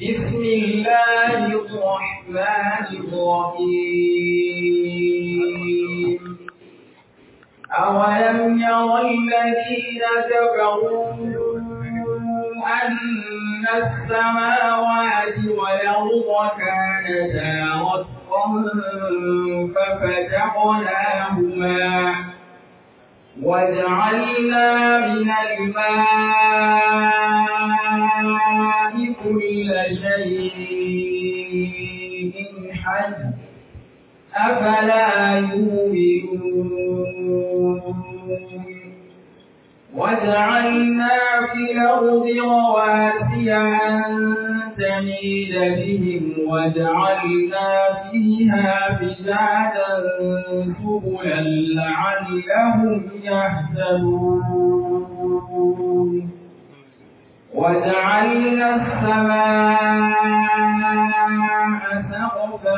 بسم الله الرحمن الرحيم أولم ير الذين كفروا أن السماوات والأرض كانتا رتقا ففتقناهما وجعلنا من الماء كل شيء حي أفلا يؤمنون وجعلنا في الأرض رواسي أن تميد بهم وجعلنا فيها فجاجا سبلا لعلهم يهتدون وجعلنا السماء سقفا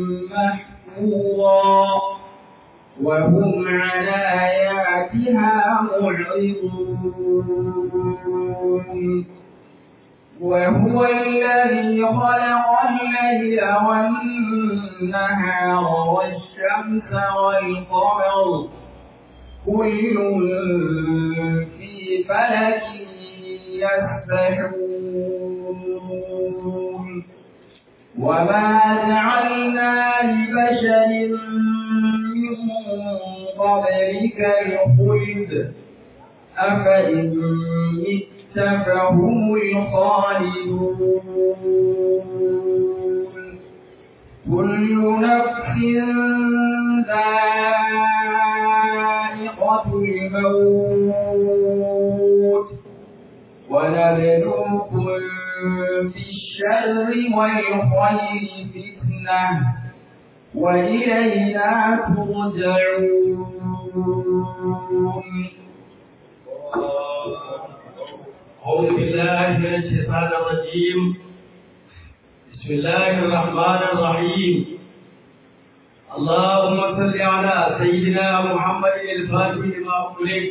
محفوظا وهم عن آياتها معرضون وهو الذي خلق الليل والنهار والشمس والقمر كل في فلك يسبحون وما جعلنا لبشر من قبلك الخلد أفإن مت فهم الخالدون كل نفس ذائقة الموت ونبلوكم بالشر والخير فتنة وإلينا ترجعون أعوذ بالله من الشيطان الرجيم بسم الله الرحمن الرحيم اللهم صل على سيدنا محمد الفاتح لما أغلق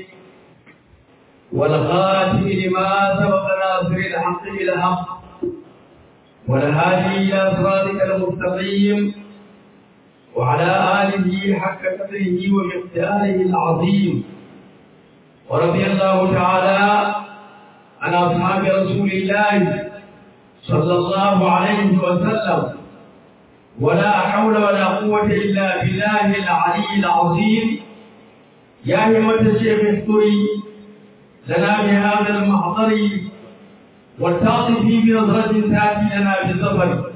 والخاتم لما سبق ناصر الحق بالحق والهادي إلى صراطك المستقيم وعلى آله حق قدره ومقداره العظيم ورضي الله تعالى عن أصحاب رسول الله صلى الله عليه وسلم ولا حول ولا قوة إلا بالله العلي العظيم يا همة الشيخ اذكري لنا بهذا المحضر والتعطفي بنظرة تأتي لنا بالظفر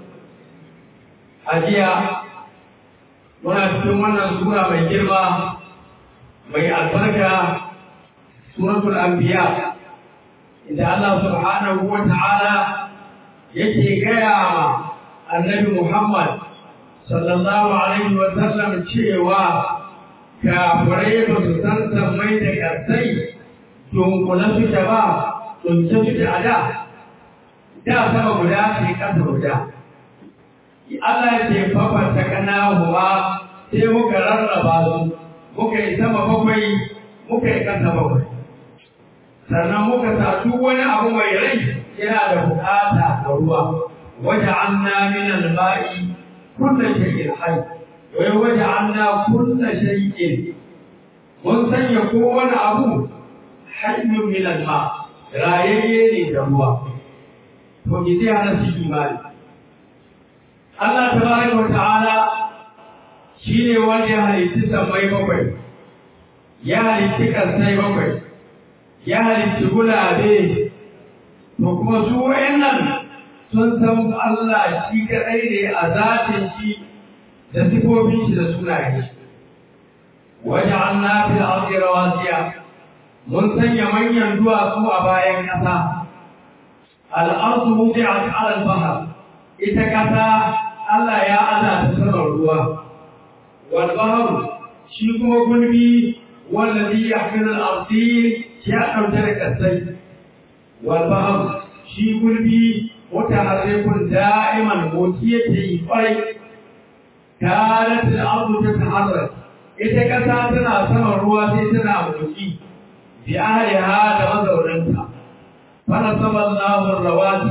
أجيا muna cikin wannan sura mai girma mai albarka suratul anbiya inda Allah subhanahu wa ta'ala yake gaya ma annabi Muhammad sallallahu alaihi wa sallam cewa kafirai ba su san sammai da ƙarsai dunkule suke ba dunke suke a da da sama guda ce ƙasa guda Allah ya ce fafanta kana huwa sai muka rarraba su muka yi sama bakwai muka yi ƙasa bakwai sannan muka sa duk wani abu mai rai yana da bukata a ruwa waje an na min alba'i kulla shay'in hayy wai waje an na kulla shay'in mun sanya kowane abu hayyun min alma rayayye ne da ruwa to ki zai hana su imani Allah tabaraka wa ta'ala shine wanda ya halitta sammai bakwai ya halitta kansai bakwai ya halitta gulabe to kuma su wayannan sun san Allah shi kadai ne a zatin shi da sifofin shi da sunaye shi waja'alna fil ardi rawasiya mun sanya manyan duwatsu a bayan ƙasa al-ardu wudi'at 'ala al-bahr ita ƙasa Allah ya ana ta sanar ruwa wal bahr shi kuma gulbi wallazi yahmilu al-ardi ya ɗauke da ƙasai walbahar shi gulbi wata harrekun da'iman motsi yake yi ƙwarai tare da abu ta taharar ita ƙasa tana saman ruwa sai tana motsi bi ahliha da mazaunanta fana saman lahun rawati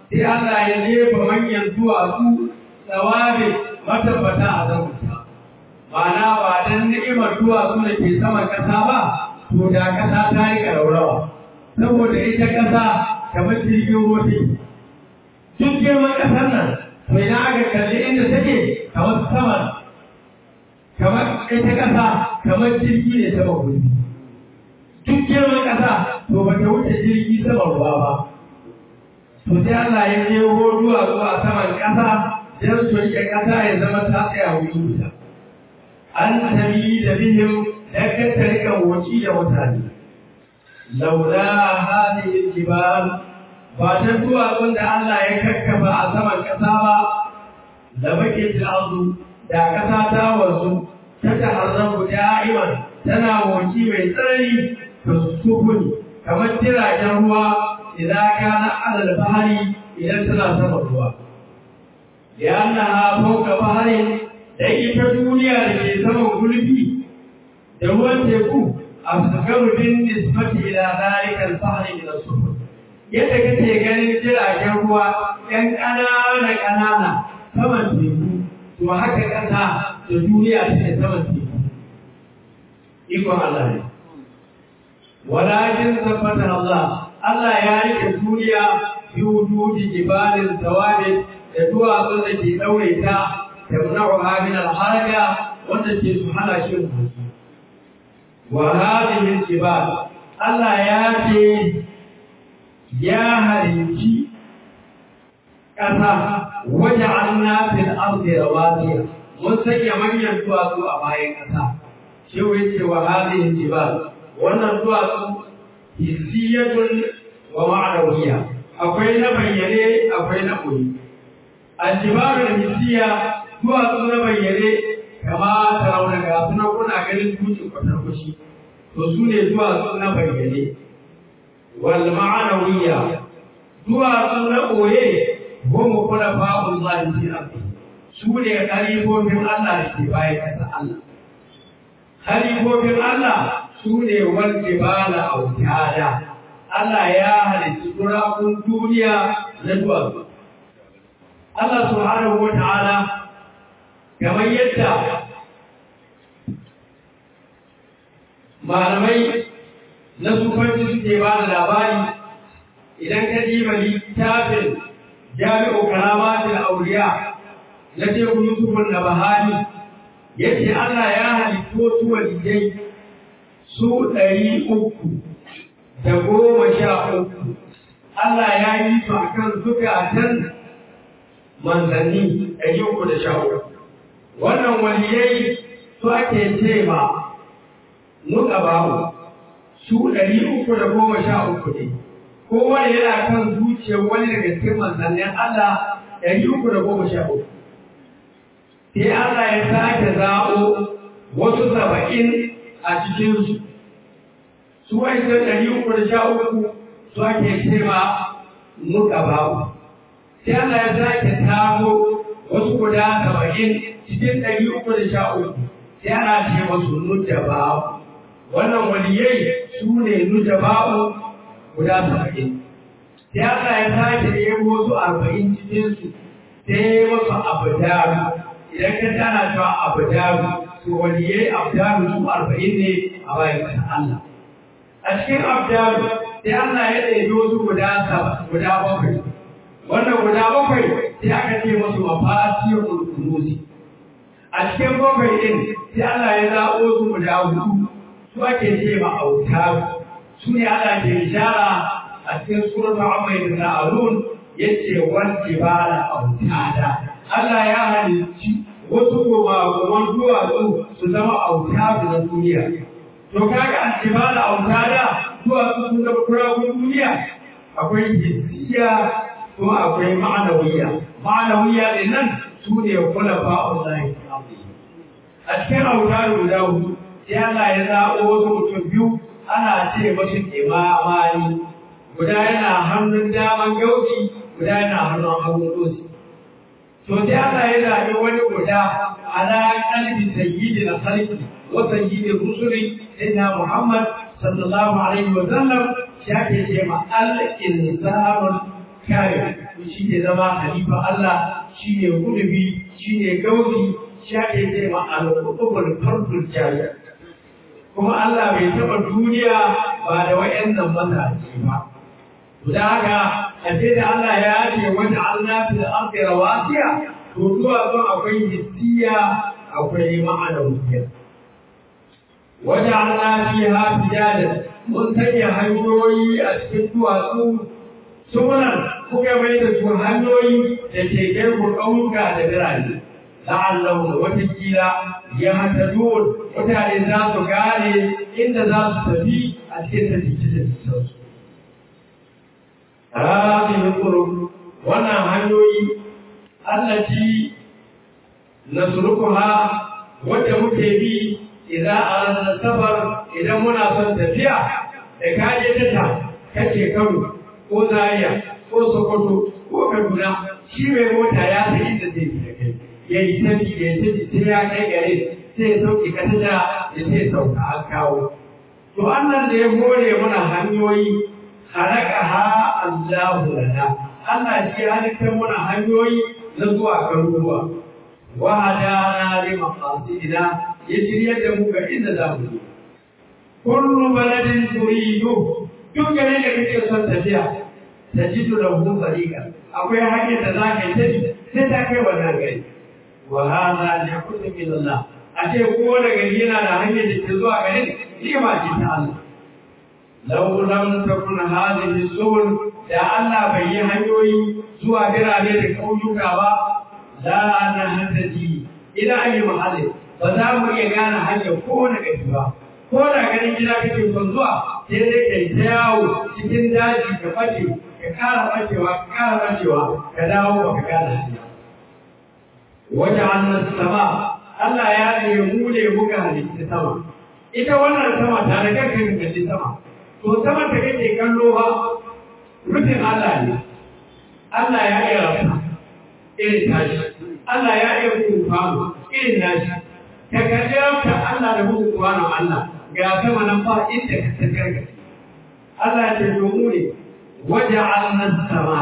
sai Allah ya jefa manyan duwatsu tsawabe matabbata a zamansa ma'ana ba dan ni'imar duwatsu da ke sama ƙasa ba to da ƙasa ta yi ƙaraurawa saboda ita ƙasa kamar jirgin ruwa take duk girman ƙasar nan to idan aka kalli inda take kamar saman kamar ita ƙasa kamar jirgi ne sama gudu duk girman ƙasa to ba ta wuce jirgi sama ruwa ba to sai Allah ya jeho duwatsu a saman ƙasa don su riƙe ƙasa ya zama ta tsaya wuri guda an tabi da bihim dan kar ta riƙa wuci da mutane laula hadhihi jibal ba ta duwatsun da Allah ya kakkafa a saman ƙasa ba da bakin arzu da ƙasa ta wasu ta taharrabu da'iman tana wuci mai tsanani ta sukuni kamar jiragen ruwa idan kana alal bahari idan tana sama ruwa li'annaha fawqa baharin da ita duniya da ke saman gulbi da ruwan teku asgaru bin nisbati ila dhalika al-bahri min as-sufur yadda kake ganin jiragen ruwa yan ƙanana ƙanana saman teku to haka ƙasa da duniya take saman teku ikon Allah ne walakin tabbata Allah Allah ya rike duniya bi wujudi jibalin tawabi da duwatsun da ke daure ta tamna'uha min al-haraka wanda ke su hana shi motsi wa hadhihi al-jibal Allah ya ce ya halinci ƙasa waje an fil ardi rawasiya mun sanya manyan duwatsu a bayan ƙasa shi wai ce wa hadhihi jibal wannan duwatsu hissiyatun wa ma'anawiyya akwai na bayyane akwai na koyi aljibaru hissiya duwatsu na bayyane kama ta rauna ga suna kuna ganin dutsen kwatar kushi to su ne duwatsu na bayyane wal ma'anawiyya duwatsu na koye goma kuna fa'un zalunci ardi su ne kalifofin Allah da ke bayan ƙasa Allah kalifofin Allah su ne wanda ba na autada Allah ya halitta turakun duniya na duwatsu Allah subhanahu wa ta'ala kamar yadda malamai na sufanci suke ba da labari idan ka ji littafin jami'u karamatul auliya na teku yusufun da bahari yace Allah ya halittu wasu waliyai su ɗari uku da goma sha uku Allah ya yi su a kan zukatan manzanni ɗari uku da sha uku wannan waliyai su ake ce ma nuka babu su ɗari uku da goma sha uku ne kowane yana kan zuciyar wani daga cikin manzannin Allah ɗari uku da goma sha uku sai Allah ya sake zaɓo wasu saba'in a cikinsu su wancan ɗari uku da sha uku su ake cewa muka babu sai Allah ya sake tamo wasu guda saba'in cikin ɗari uku da sha uku sai ana ce masu nujja babu wannan waliyai su ne nujja babu guda saba'in sai Allah ya sake nemo wasu arba'in cikinsu sai masu abu daru idan ka tana cewa abu daru to waliyai abu daru su arba'in ne a bayan Allah a cikin abdalu sai Allah ya ɗaya wasu guda guda bakwai wannan guda bakwai sai aka ce musu mafasiyar kunuzi a cikin bakwai ɗin sai Allah ya zaɓo su guda hudu su ake ce ma autaru su ne Allah ke ishara a cikin suratul amma da na'arun yace wal jibala autada Allah ya halicci wasu gobagoban duwatsu su zama autaru na duniya to kaga aljibala autada zuwa sun da kurawun duniya akwai hissiya kuma akwai ma'anawiya ma'anawiya din nan su ne kula fa'ullahi a cikin autadu guda hudu sai Allah ya zaɓo wasu mutum biyu ana ce masu imamani guda yana hannun daman gauci guda yana hannun hagun dosi to sai Allah ya zaɓi wani guda ala kalbi sayyidina khalqi wa sayyidi rusuli sayyidina Muhammad sallallahu alaihi wa sallam ya ke ce ma al-insanul kamil shi ne zama halifa Allah shi ne gudubi shi ne gauzi shi ake ce ma al-qutubul fardul jari kuma Allah bai taɓa duniya ba da wayannan mazaje ba da haka a ce da Allah ya ce wata Allah fil ardi rawasiya to zuwa zuwa akwai hissiya akwai ma'anawiya wata Allah fiha fijadan mun sanya hanyoyi a cikin duwatsu sunan kuka mai da su hanyoyi da ke gerbu ƙauyuka da birane la'allahu da watakila ya hatadun mutane za su gane inda za su tafi a cikin tafiye-tafiye هذه الطرق وانا hanyoyi التي نسلكها wadda muke bi idan a safar idan muna son tafiya da kaje tata kace Kano ko Zaria ko Sokoto ko Kaduna shi mai mota ya san inda zai bi da kai ya yi tafi ya yi tafi sai ya kai gare sai ya sauke ka tada ya sai sauka an kawo to annan da ya hore mana hanyoyi halakaha Allahu lana Allah shi halittar muna hanyoyi na zuwa garuruwa wa hadana li maqasidina ya shiryar da mu ga inda za mu je kullu baladin turidu duk garin da kake son tafiya tajidu lahu tariqa akwai hanyar da za ka yi sai ta kai wannan gari wa hadha li kulli min Allah a ce ko da gari yana da hanyar da ke zuwa garin ni'ima ce ta Allah لو لم تكن هذه السبل da Allah bai yi hanyoyi zuwa birane da ƙauyuka ba la na hantaji ila ayi mahalli ba za mu iya gane hanyar ko na gari ba ko da ganin gida kake son zuwa sai dai kai ta yawo cikin daji ka bace ka kara bacewa ka kara bacewa ka dawo ba ka gane hanya wajen sama Allah ya ne mu ne muka halitta sama ita wannan sama ta da kanka kalli sama to sama da kake kallo ba rufin Allah ne Allah ya iya rafa irin tashi Allah ya iya kufamu irin nashi ka kalli rafa Allah da muku kuwanon Allah ga sama nan ba inda ka ta gargaɗi Allah ya ce domin ne waje annan sama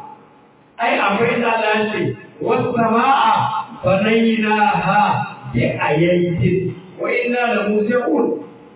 ai akwai da Allah ya ce wasu sama'a banaina ha bi ayyatin wa inna la musiqun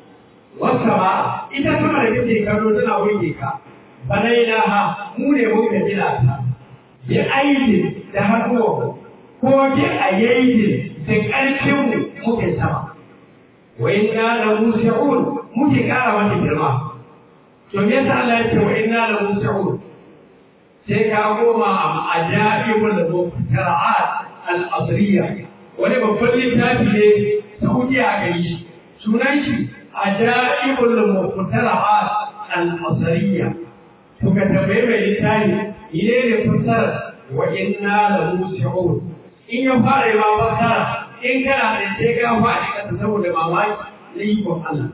wasa ba ita sama da kake kallo tana wuce ka banaina ha mu ne muka gina ta bi aidi da hannuwa ko bi ayyaidi da ƙarfin mu muke sama wa inna la musiqun muke ƙara mata girma to me yasa Allah ya ce wa inna la musiqun sai ka goma a ajaibul muqtara'at al-asriya wani babban littafi ne Saudiya a gari sunan shi ajaibul muqtara'at al-asriya to ka tambaye mai littafi ine ne fassara wa inna la musi'un in ya fara ma fassara in kana da sai ka faɗi kasa saboda mamaki na ikon Allah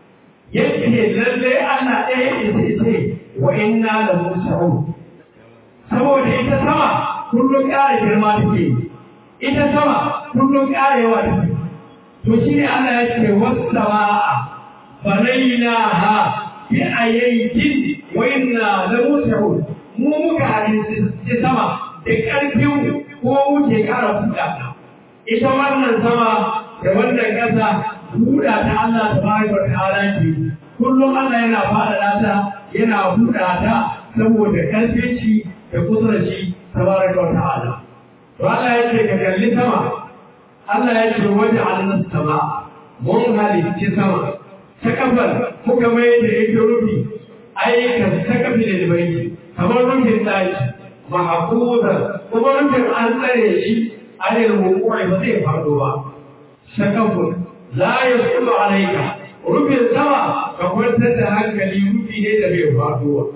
yake lalle Allah ɗaya ya ce wa inna la musi'un saboda ita sama kullum ƙara girma take ita sama kullum ƙara yawa take to shi ne Allah ya ce wasu sama'a banaina ha bi ayyatin wa inna la musi'un mu muka halitta sama da ƙarfin ko wuce ƙara buɗa ta ita wannan sama da wannan ƙasa buɗa ta Allah ta bayi wa ta'ala ce kullum Allah yana faɗaɗa ta yana buɗa ta saboda ƙarfin shi da kusurci tabaraka wa ta'ala to Allah ya ce ka kalli sama Allah ya ce waje alnas sama mun halicci sama ta kafar muka mai da yake rufi ayyukan ta kafi da bai kamar rufin ɗaki mahafuza kuma rufin an tsare shi anil wuqu'i ba zai faɗo ba sakafun la yasulu alayka rufin sama ka kwantar da hankali rufi ne da bai faɗo ba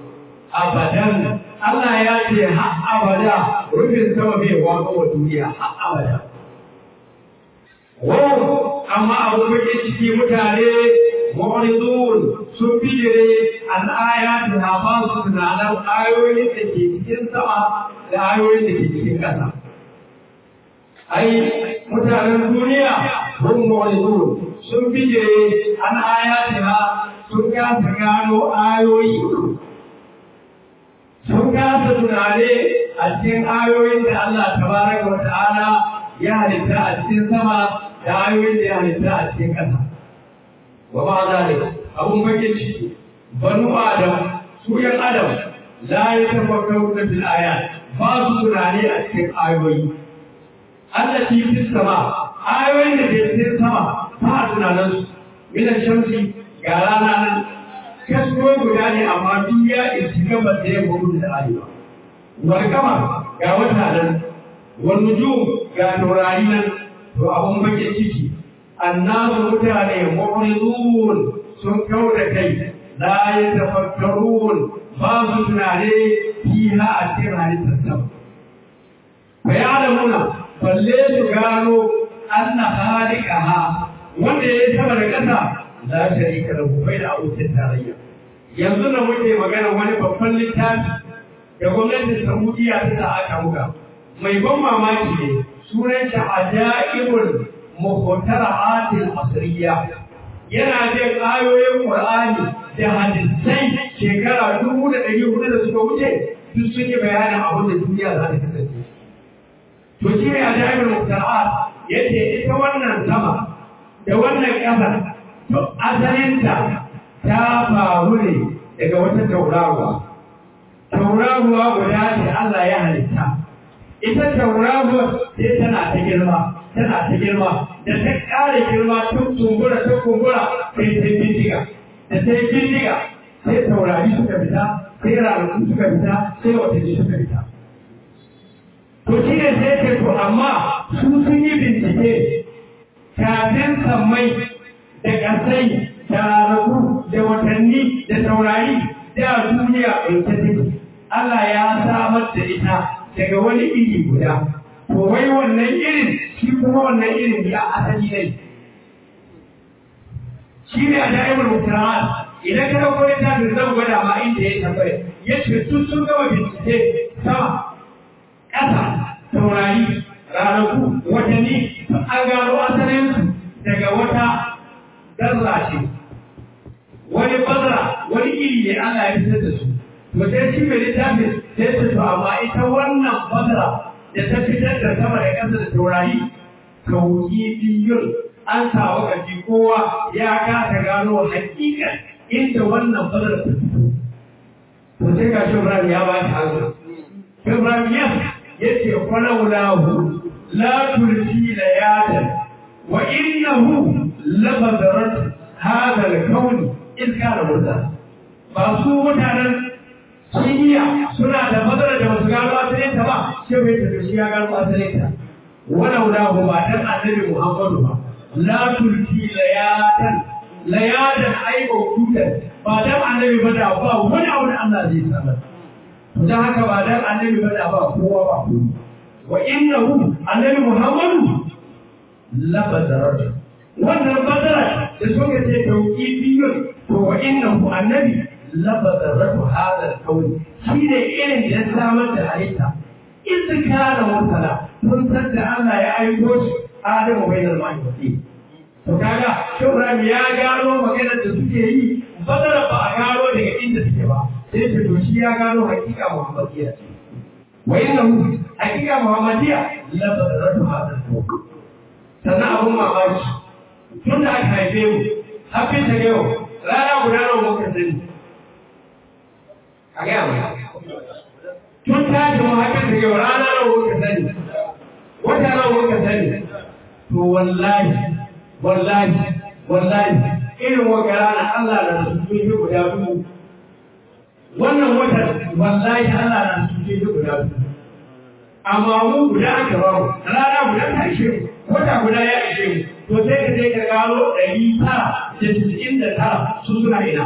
abadan Allah ya ce har abada rufin sama bai waka wa duniya har abada. Wow, amma abu muke ciki mutane mu'ridun sun bijire an ayati ha ba su tunanin ayoyin da ke cikin sama da ayoyin da ke cikin ƙasa. Ai, mutanen duniya sun mu'ridun sun bijire an ayati ha sun kasa gano ayoyi sun kasa tunane a cikin ayoyin da Allah tabaraka wa ta'ala ya halitta a cikin sama da ayoyin da ya halitta a cikin ƙasa wa ba zalika abun bakin ciki banu adam su yan adam la ya tafakkaru na bil ayat ba su tunani a cikin ayoyi Allah ti fi sama ayoyin da ke cikin sama ba tunanin su minan shamsi ga rana nan kasko guda ne amma duk ya isi gaba da ya gudu da arewa wal kama ga wata nan wal nujum ga taurari nan to abun bakin ciki annasu mutane mu'ridun sun kauda kai la yatafakkarun ba su tunane fiha a cikin halittar sama fa ya'lamuna balle su gano anna khaliqaha wanda ya sama da ƙasa la sharika lahu bai da abokin tarayya yanzu da muke magana wani babban littafi da gwamnatin Saudiya ta sa aka buga mai ban mamaki ne sunan shi ajaibul muhtara'atil asriya yana jin ayoyin Qur'ani da hadisai shekara dubu da ɗari hudu da suka wuce duk sun yi bayanin abin da duniya za ta kasance to shi ne ajaibul muhtara'at yace ita wannan sama da wannan ƙasa to asalinta ta faru ne daga wata tauraruwa tauraruwa guda ce Allah ya halitta ita tauraruwa sai tana ta girma tana ta girma da ta ƙara girma tun kumbura ta kumbura sai ta bindiga da ta yi bindiga sai taurari suka fita sai ranaku suka fita sai watanni suka fita to shi ne sai ce to amma su sun yi bincike kafin sammai da ƙasai da ranaku da watanni da taurari da duniya ɗauke take Allah ya samar da ita daga wani iri guda to wai wannan irin shi kuma wannan irin ya asali ne shi ne a da'imar mutaraat idan ka dauko littafin zan gwada ma inda ya tabbata ya ce tun sun gama bincike sama ƙasa taurari ranaku watanni an gano asalinsu daga wata zarra ce wani bazara wani iri ne Allah ya fitar da su to sai shi mai littafin sai su to amma ita wannan bazara da ta fitar da sama da ƙasa da taurari kauki biyun an samu ƙarfi kowa ya kasa gano hakikan inda wannan bazara ta fito to sai ga shi Ibrahim ya ba shi hannu Ibrahim ya yace falawlahu la tulfi layadan wa innahu labadarat hada al-kawn in kana murda ba su mutanen kimiyya suna da madara da wasu gano asalin ta ba sai mai ta shi ya gano asalin ta walau da ba dan annabi Muhammadu ba la tulki layatan layatan ai mawdudan ba dan annabi ba da ba wani abu da Allah zai sanar dan haka ba dan annabi ba da ba kowa ba wa innahu annabi Muhammadu la badaratu wannan badara da suka ce tauki biyun to wa innahu annabi la badaratu hada al-kawn shine irin da ya samar da halitta in kana mutala mun san da Allah ya aiko shi Adamu bainal ma'i wa to kaga Ibrahim ya gano maganar da suke yi badara ba a gano daga inda suke ba sai ce to shi ya gano hakika Muhammadiyya wa innahu hakika Muhammadiyya la badaratu hada al-kawn sannan abun mamaki tun da aka haife mu hafi ta yau rana guda nawa muka sani a gaya mai tun tashi mu hafi ta yau rana nawa muka sani wata nawa muka sani to wallahi wallahi wallahi irin wata rana Allah na su sun yi guda dubu wannan watan wallahi Allah na su sun yi guda dubu amma mu guda aka ba mu rana guda ta ishe mu wata guda ya ishe mu to sai ka je ka gano ɗari tara da tisa'in da tara sun suna ina.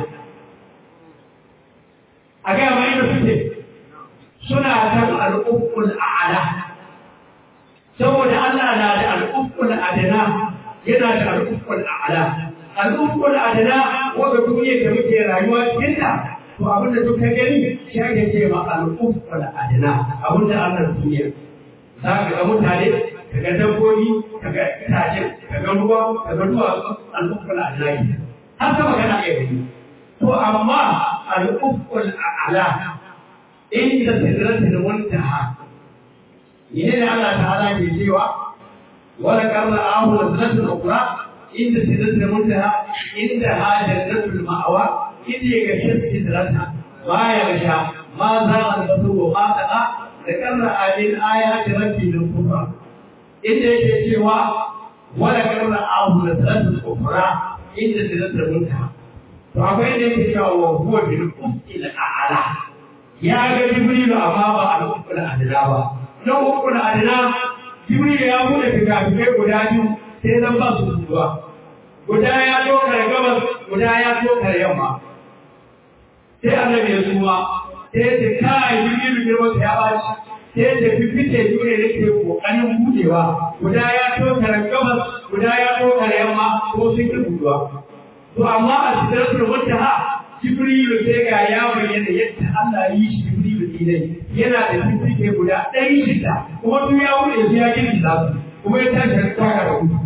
A gaya ma inda suke suna kan al'ukkul a'ala. Saboda Allah na da al'ukkul adana yana da al'ukkul a'ala. Al'ukkul adana wanda duniya da muke rayuwa cikin ta to abin da duka gani shi ake ce ma al'ukkul adana abin da Allah duniya. Za ka ga mutane kaga dabbobi kaga itace kaga ruwa kaga duwatsu al'ukkul a'la har sama kana iya gani to amma al'ukkul a'la inda sidratul muntaha ne ne Allah ta'ala ke cewa wala karna ahu sidratul ukhra inda sidratul muntaha inda hajjatul ma'wa inda ga sidrata ma ya gasha ma za a zasu wa ma taqa da karna ayin ayati rabbil kubra inda yake cewa wala karna ahu sidratul ukhra inda sidratul muntaha to akwai da yake cewa wa huwa bil ufqil a'la ya ga jibrilu amma ba al ufqil adna ba nan ufqil adna jibrilu ya bude fikafikai guda biyu sai nan ba su zuwa guda ya dokar gabas guda ya dokar yamma sai annabi ya suma sai ce kai jibrilu girman ya baci sai ce fifike dole da ke kokarin budewa guda ya dokar gabas guda ya dokar yamma ko sun ki buduwa To amma a sidratul muntaha Jibrilu sai ga ya bayyana yadda Allah yi shi Jibrilu ne yana da fifike guda ɗari shida kuma duk ya wuce su ya gini za su kuma ya tashi da taka da hudu.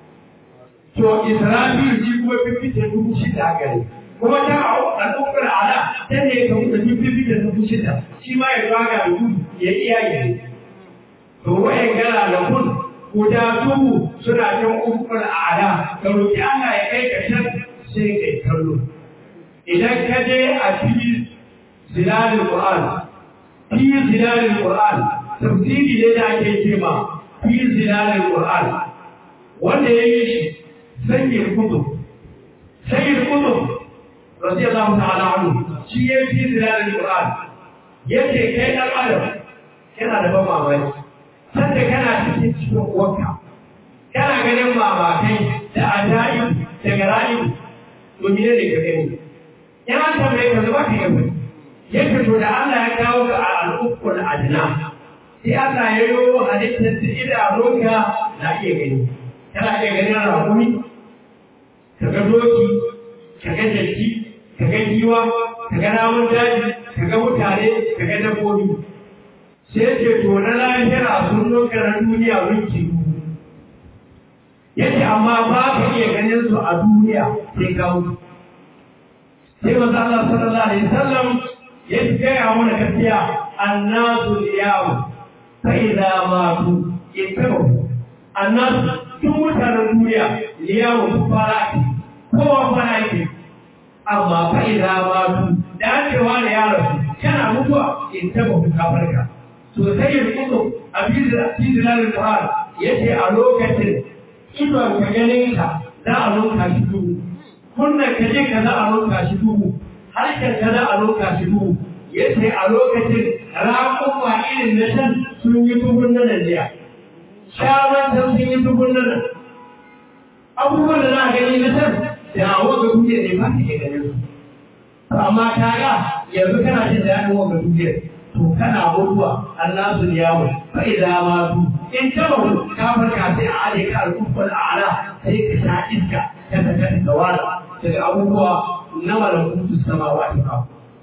To Isra'ilu shi kuma fifike dubu shida gare kuma ta a ɗaukar ala ta ne ka wuce fifike dubu shida shi ma ya zaga da gudu ya iya yi. To wayan gara da kun guda dubu suna can ukul ala ka roƙi Allah ya kai ka can sai kai kallo idan ka je a fi zilalin Qur'an fi zilalin Qur'an tafsiri ne da ake ce ma fi zilalin Qur'an wanda ya yi shi sayyid kutub sayyid kutub radiyallahu ta'ala anhu shi ya fi zilalin Qur'an yace kai dan adam kana da ban mamaki sanda kana cikin cikin uwarka kana ganin mamakai da ajaib da garaib to mene ne ka gani in an tambaye ka zuba ka yi wani yadda to da Allah ya kawo ka a al'ukkul adna sai Allah ya yi halittar da idanunka na iya gani kana iya ganin rakumi ka ga doki ka ga jaki ka ga giwa ka ga namun daji ka ga mutane ka ga dabbobi sai ce to na lahira sun nuka na duniya winki yace amma ba ka iya ganin su a duniya sai ka mutu sai manzo Allah sallallahu alaihi wasallam ya gaya mana gaskiya annasu liyawu fa idza matu ittabu annasu tun mutanen duniya liyawu faraki kowa faraki amma fa idza matu da cewa da ya rasu kana mutuwa ittabu ka farka to sai ya kudu a bizilalin Qur'an yace a lokacin idon ka ganin ka za a lunka shi duhu kunnan ka je ka za a lunka shi duhu harshen ka za a lunka shi duhu yace a lokacin raƙuma irin na can sun yi duhun nan jiya shawan can sun yi duhun nan abubuwan da za a gani na can da a waga duniya ne ba ka iya ganin su amma ka ga yanzu kana jin daɗin waga duniya to kana mutuwa Allah su yawo fa idza ma tu in tabahu ka farka sai a ale ka al-kufar a'la sai ka sha iska ka ta kan tawala daga abubuwa na malakutu samawati ka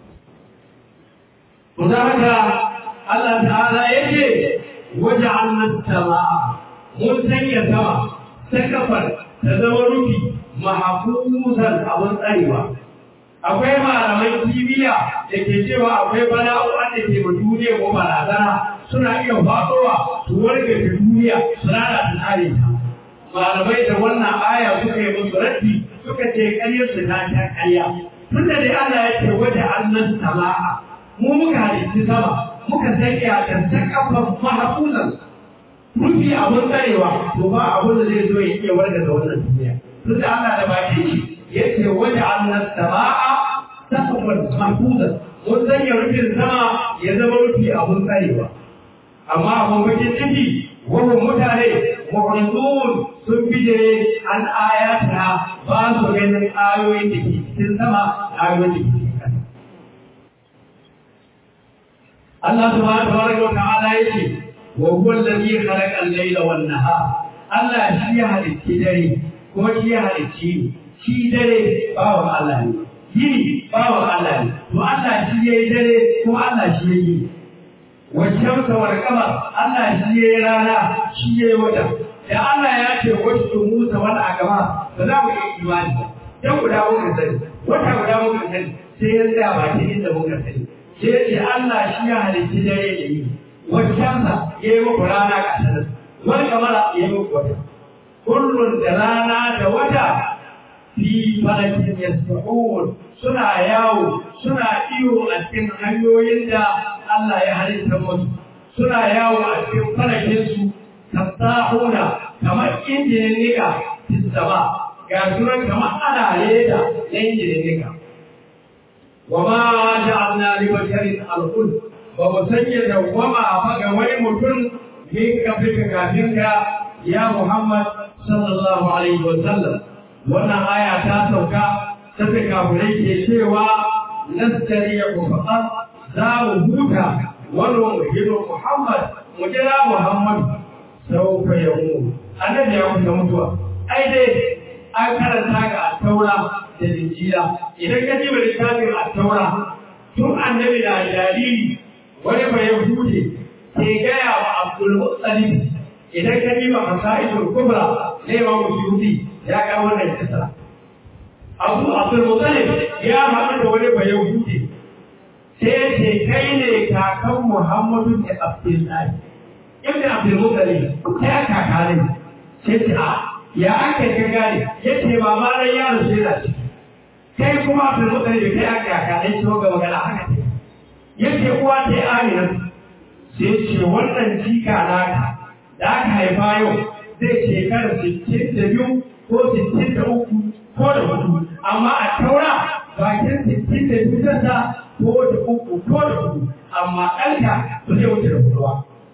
to da haka Allah ta'ala yake waja'alna as-samaa mun sanya sama sakafar ta zama rufi mahfuzan abun tsarewa akwai malaman kimiyya da ke cewa akwai bala'o'an da ke ma duniya ko barazana suna iya faɗowa su warga da duniya su lalata tsarin ta malamai da wannan aya suka yi musu raddi suka ce ƙaryar su ta ta ƙarya tunda dai Allah ya ce waje annan sama'a mu muka halitti sama muka sanya ta ta kafan mahafuzan rufi abun tsarewa to ba abun da zai zo ya iya warga da wannan duniya tunda Allah da bakin shi yace waj'alna as-samaa saqfan mahfuzan mun sanya rufin sama ya zama rufi abun tsarewa amma abun bakin ciki wannan mutane mu'ridun sun bijire an ayata ba su ganin ayoyin da ke cikin sama ayoyin da ke cikin ƙasa Allah subhanahu wa ta'ala yake wa huwa alladhi khalaqa al-layla wan-nahara Allah shi ya halicci dare kuma shi ya halicci shi dare bawan Allah ne yini bawan Allah ne to Allah shi yayi dare kuma Allah shi yayi wancan kawar kamar Allah shi yayi rana shi yayi wata da Allah ya ce wasu Musa wal agama ba za mu yi imani dan guda muka sani wata guda muka sani sai ya tsaya ba ta inda muka sani sai ce Allah shi ya halitta dare da yi waccansa ya yi muku rana ga sanar wani kamar ya yi muku wata kullum da rana da wata fi falakin yasbahun suna yawo suna iyo a cikin hanyoyin da Allah ya halitta musu suna yawo a cikin falakin su tasahuna kamar injinin nika tisaba ga sunan kamar ana leda na injinin nika wa ma ja'alna li basharin al-khuld ba mu sanya dawwama ba ga wani mutum min kafin kafin ka ya Muhammad sallallahu alaihi wa sallam wannan aya ta sauka ta fi kafirai ke cewa nastari ya kufaɗa za mu huta wani muhimmin Muhammad mu jira Muhammad sau ka ya mu annabi ya kusa mutuwa ai dai an karanta ga taura da linjila idan ka ji littafin a taura tun annabi da jariri wani bai hude ke gaya wa Abdul Muttalib idan ka ji ba masaidul kubra ne ma musyuti ya ga wannan kisa Abu Abdul Muttalib ya haɗu da wani bai hude sai ce kai ne kakan Muhammadu da Abdullahi ibn Abdul Muttalib sai kaka ne sai ce a ya aka ka gane yace ba ma ran yaro sai da shi kai kuma Abdul Muttalib kai aka kaka ne to ga magana haka ce yace uwa ta Amina sai ce wannan jika naka da aka haifa yau zai shekara 62 ko 63 ko da hudu amma a taura bakin 62 tasa ko da uku ko da hudu amma ɗanka ba zai wuce da hudu ba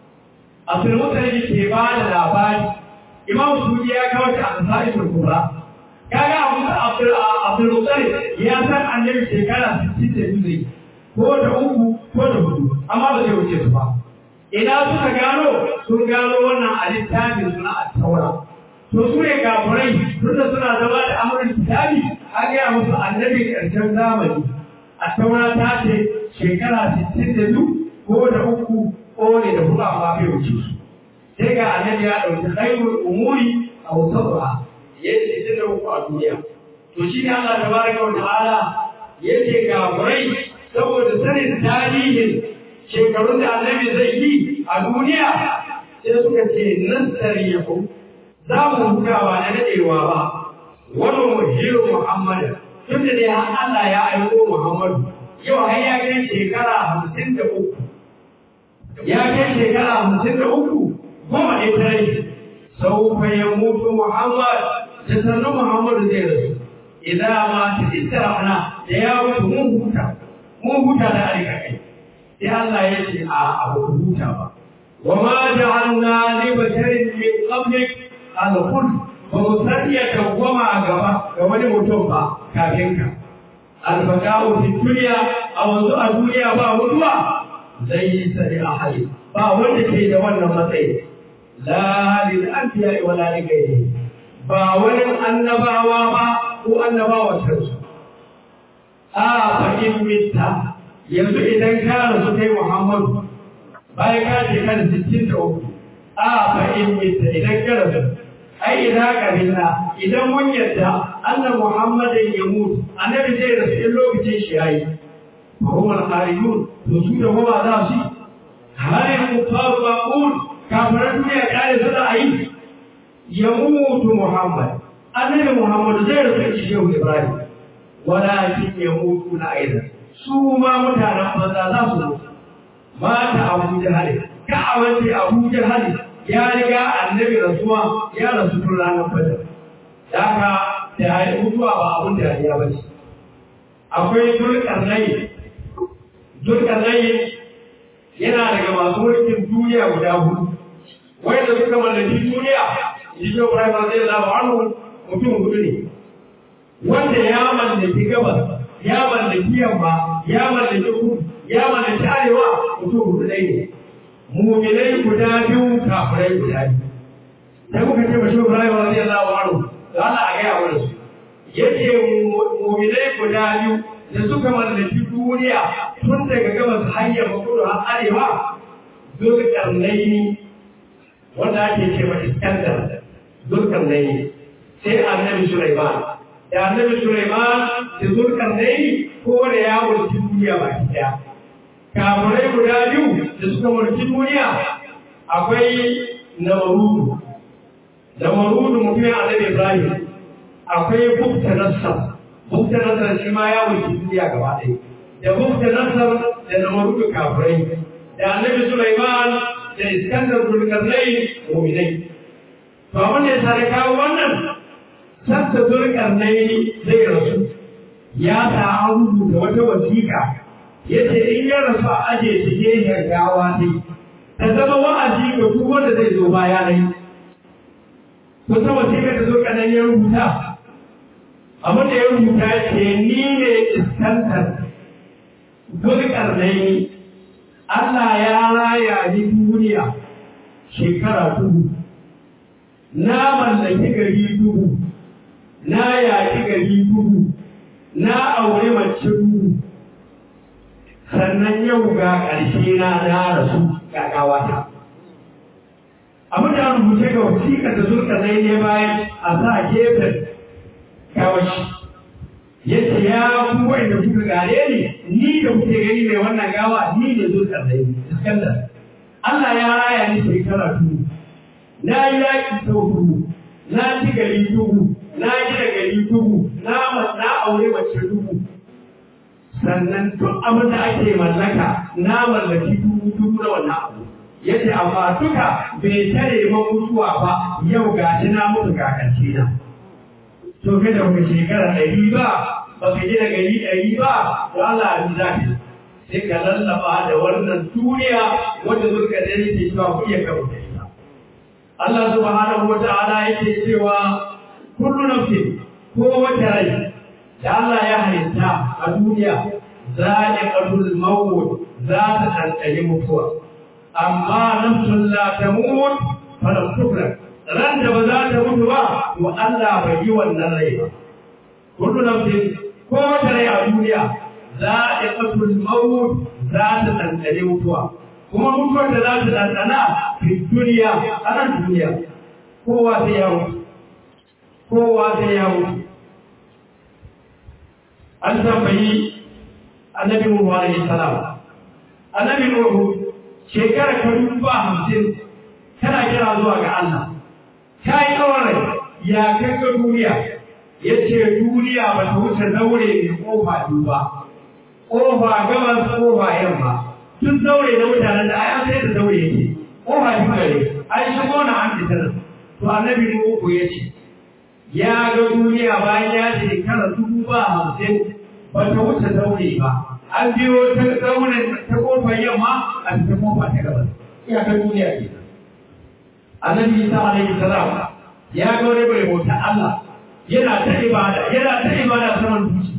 Abdul Muttalib ke ba da labari Imam Sudi ya kawo ta a Sa'idul Kubra kaga Abu Abdul Abdul Muttalib ya san annabi shekara 62 zai ko da uku ko da hudu amma ba zai wuce su ba ina suka gano sun gano wannan a littafin suna a taura to su ne kafurai tunda suna zama da amurin kitabi an gaya musu annabi ƙarshen zamani a taura ta ce shekara 62 ko da uku ko ne da hudu amma bai wuce su sai ga annabi ya ɗauki khairul umuri a wasarwa ya ce da uku a duniya to shi ne Allah tabaraka wa ta'ala yace kafurai saboda sanin tarihin shekarun da annabi zai yi a duniya sai suka ce nan tsariyahu za mu hutawa na daɗewa ba wani muhiru muhammad tun da dai har Allah ya aiko muhammadu yau har ya kai shekara hamsin da uku ya kai shekara hamsin da uku goma ɗaya ta rai sau fa ya mutu muhammad da sannu muhammadu zai rasu idan ma ta istirafna da ya mutu mun huta mun huta da alika kai sai Allah ya ce a abu huta ba wa ma ja'alna li basharin min qablik al-khuld ba mu sanya dawwama gaba ga wani mutum ba kafin ka al-baqa'u fi dunya a wanzu a duniya ba mutuwa zai yi sari a hali ba wanda ke da wannan matsayi la lil anbiya wa la li ghayrihi ba wani annabawa ba ko annabawa kansu a fahim mitta yanzu idan ka rasu kai Muhammadu bayan ka ce kan sittin da uku a fahim mitta idan ka rasu ai idan ka binna idan mun yadda annan Muhammadin ya mutu annabi zai rasu in lokacin shi yayi Muhammad Qariyun to su da goma za su halin kufaru maqul kafiran duniya kare su da ayi ya mutu Muhammad annabi Muhammad zai rasu Shehu Ibrahim walakin ya mutu na aida su ma mutanen banza za su mutu mata abu jahali ka a wace abu jahali ya riga annabi rasuwa ya rasu tun ranar badar daga da ya mutuwa ba abun da ya bace akwai dulkarnai dulkarnai yana daga masu mulkin duniya guda hudu wanda suka mallaki duniya shi shi Ibrahim radiyallahu anhu mutum hudu ne wanda ya mallaki gabas ya mallaki yamma ya mallaki kudu ya mallaki arewa mutum hudu ɗaya ne muminai guda biyu kafirai guda biyu sai muka ce mashi Ibrahim radiyallahu anhu da Allah a gaya mana su yace muminai guda biyu da suka mallaki duniya tun daga gabas hanyar kudu har arewa zulkarnaini wanda ake ce ma Iskandar zulkarnaini sai annabi Sulaiman da annabi Sulaiman da Zulkarnaini ko da ya wuce duniya baki daya kafirai guda biyu da suka mulki duniya akwai namarudu namarudu mutumin annabi ibrahim akwai bukta nassar bukta nassar shi ma ya mulki duniya gaba ɗaya da bukta nassar da namarudu kafirai da annabi sulaiman da iskandar zulkarnai mu'minai to abin da ya sa da kawo wannan sassa zulkarnai zai rasu ya sa an rubuta wata wasiƙa yace in ya rasu a aje shi gehen gawa ne ta zama wa'azi ga duk wanda zai zo baya ne to ta wasiƙa da zulkarnai ya rubuta abin da ya rubuta ce ni ne iskantar zulkarnai Allah ya raya ni duniya shekara dubu na mallaki gari dubu na yaƙi gari dubu na aure mace dubu sannan yau ga ƙarshe na na rasu ga gawata abin da rubuce ga wasiƙa da zurka zai ne bayan a sa gefen gawashi yace ya ku wanda kuka gare ni ni da kuke gani mai wannan gawa ni ne zurka zai iskandar Allah ya raya ni shekara dubu na yi yaƙi sau dubu na ci gari dubu na gina gari dubu na na aure mace dubu sannan duk abin da ake mallaka na mallaki dubu dubu na wannan abu yace amma duka bai tare man mutuwa ba yau ga shi na mutu kakanci na to kai da kuka shekara ɗari ba ba ka gina gari ɗari ba to Allah ya ji zafi sai ka lallaba da wannan duniya wanda zurka da yake cewa ku iya kawo ita Allah subhanahu wa ta'ala yake cewa kullu nafsin ko wata rai da Allah ya halitta a duniya za'iqatul maut za ta tantance mutuwa amma nafsun la tamut falam tukra ran da ba za ta mutu ba to Allah bai yi wannan rai ba kullu nafsin ko wata rai a duniya za'iqatul maut za ta tantance mutuwa kuma mutuwar da za ta tantana fi duniya a nan duniya kowa sai ya mutu kowa sai ya mutu an tambayi annabi Nuhu alaihi salam annabi Nuhu shekara ka duba hamsin kana kira zuwa ga Allah ka yi kawai ya kanka duniya ya ce duniya ba ta wuce daure mai kofa duba kofa gabas kofa yamma tun daure na mutanen da ai an sai da daure yake kofa duba ne ai shigo na an fitar to annabi Nuhu ya ce ya ga duniya bayan ya shekara dubu ba hamsin ba ta wuce daure ba an biyo ta daure ta kofar yamma a ta kofa ta gabas ya ga duniya ke annabi isa alaihi salam ya ga wani bai bauta Allah yana ta ibada yana ta ibada saman duci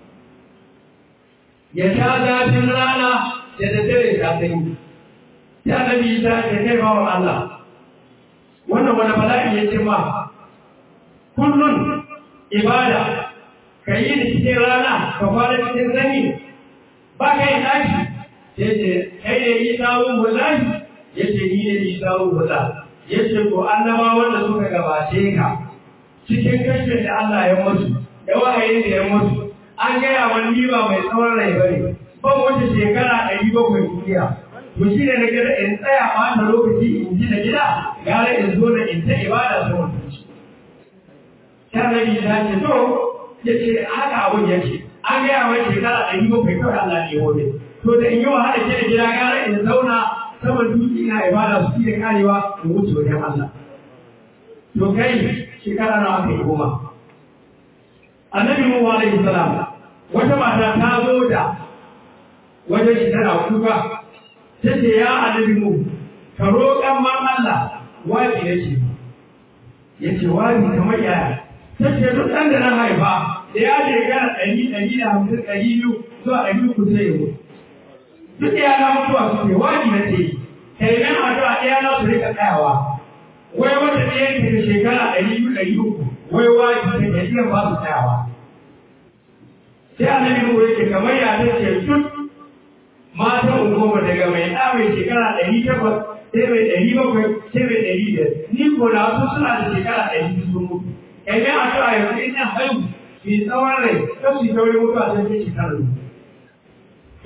ya sha zafin rana da daddare ta sanyi sai annabi isa ya kai bawa Allah wannan wani bala'i ya ce ma kullun ibada ka yi da cikin rana ka fara cikin sanyi ba ka yi tashi ya ce kai ne yi tsawon bula'i ya ce ni ne yi tsawon bula ya ce ko annaba wanda suka gabace ka cikin kashe da Allah ya mutu da wahayin da ya mutu an gaya wani ba mai tsawon rai bane ban wata shekara ɗari bakwai duniya to shi ne na gida in tsaya ɓata lokaci in ji da gida gara in zo da in ta ibada saman duci Annabi ta ce to ya ce haka abun yake an gaya wa shekara ɗari bakwai kawai Allah ne wani to da in yi wahala ke da gida gara in zauna saman dutse ina ibada su da karewa in wuce wajen Allah to kai shekara na aka yi goma annabi Nuhu alaihi salam wata mata ta zo da wajen shi tana kuka ta ce ya annabi Nuhu ka roƙan man Allah wabi nake ya ce wabi kamar yaya ta ce duk ɗan da na haifa da ya shekara ɗari ɗari da hamsin ɗari biyu zuwa ɗari uku sai ya mutu duk da yana mutuwa su ce wani na ce kai nan addu'a ɗaya na su rika tsayawa wai wata ɗaya ke da shekara ɗari biyu ɗari uku wai wani ta ke iya ba su tsayawa sai annabi nuhu yake kamar ya ta ce duk matan goma daga mai ɗa mai shekara ɗari takwas sai mai ɗari bakwai sai mai ɗari biyar ni ko na wasu suna da shekara ɗari biyu sun mutu kai nan addu'a yanzu in na haihu mai tsawon rai kan su ta wani mutuwa sai ta shekara biyu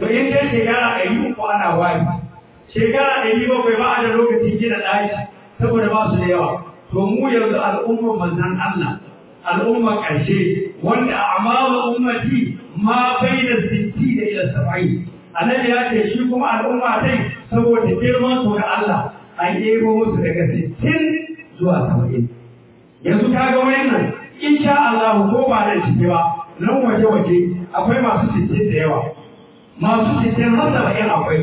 to in dai shekara ɗari uku ana wari shekara ɗari bakwai ba a da lokacin gina ɗaki saboda ba su da yawa to mu yanzu al'ummar manzan Allah al'ummar ƙarshe wanda amalu ummati ma bai da sitti da ila saba'in annabi ya ce shi kuma al'umma dai saboda girman su ga Allah an ɗebo musu daga sittin zuwa saba'in yanzu ka ga wannan insha Allah ko ba da ciki ba nan waje waje akwai masu sittin da yawa masu sittin har saba'in akwai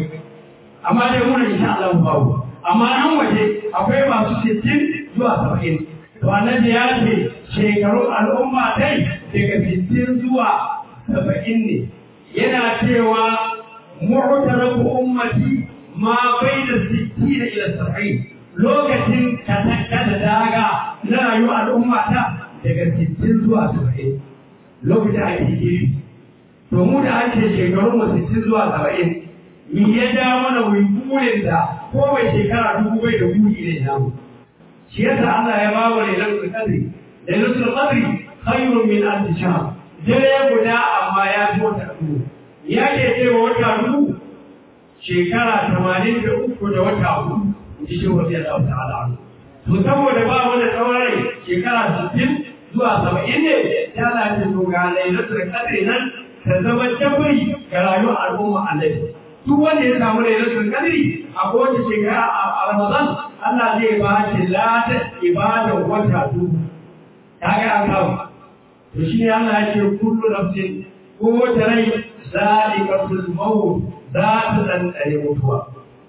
amma dai muna insha Allah babu amma nan waje akwai masu sittin zuwa saba'in to annabi ya ce shekaru al'umma dai daga sittin zuwa saba'in ne yana cewa mu'tarafu ummati ma baina sittin ila saba'in lokacin katakka da daga na rayuwar al'umma ta daga sittin zuwa saba'in lokacin ake giri to mu da ake shekarun mu sittin zuwa saba'in mi ya ja mana wai burin da ko mai shekara dubu bai da buri ne namu shi yasa Allah ya ba mu lailatul qadri lailatul qadri khairun min alf shahr dare guda amma ya fi wata dubu ya ke cewa wata dubu shekara tamanin da uku da wata hudu ji shi wasu ya dauka ala to saboda ba mu da tsawon rai shekara sittin zuwa saba'in ne ya lafi to ga lailatul qadri nan ta zama jabri ga rayuwar al'umma annabi duk wanda ya samu lailatul qadri a kowace shekara a Ramadan Allah zai ba shi lada ibada wata dubu kaga an kawo to shi ne Allah ya ce kullu nafsin ko wata rai zaliqatul maut za ta tsantsare mutuwa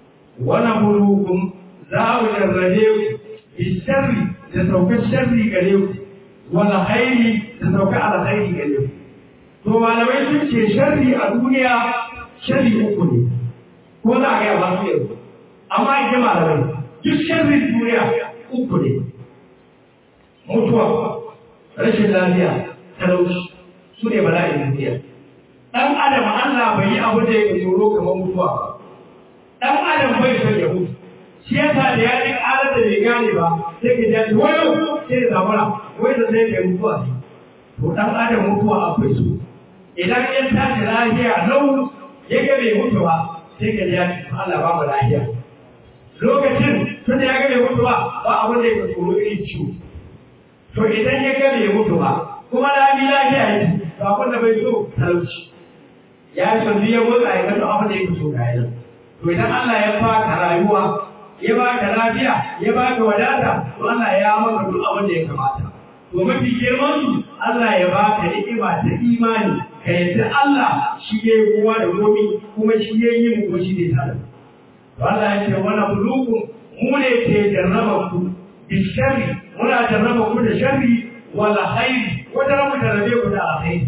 wannan bulukum za mu jarrabe ku bi sharri da saukar sharri gare ku wala khairi da saukar alkhairi gare ku to malamai sun ce sharri a duniya sharri uku ne ko za a gaya ba su yanzu amma ake malamai duk sharrin duniya uku ne mutuwa rashin lafiya talauci su ne bala'in duniya dan adam Allah bai yi abu da yake tsoro kamar mutuwa ba dan adam bai son ya mutu shi yasa da ya ji ƙarar da bai gane ba sai ka ji wayo sai ya zamara wai da sai ya mutuwa to dan adam mutuwa akwai su idan ya tashi lafiya lau ya ga bai mutu ba sai ka ji Allah ba mu lafiya lokacin tun ya ga bai mutu ba ba abin da yake tsoro irin ciwo to idan ya ga bai mutu ba kuma lami lafiya yake to abin da bai so talauci ya canzu ya motsa ya gano abin da yake so ga yana to idan Allah ya baka rayuwa ya baka lafiya ya baka wadata to Allah ya maka duk abin da ya kamata to mafi girman su Allah ya baka ni'ima ta imani ka yadda Allah shi ya yi kowa da komi kuma shi ya yi mu kuma shi ne tare to Allah ya ce wala bulukum mu ne ke jarraba ku bisharri muna jarraba ku da sharri wala khairi wata mu jarrabe ku da alkhairi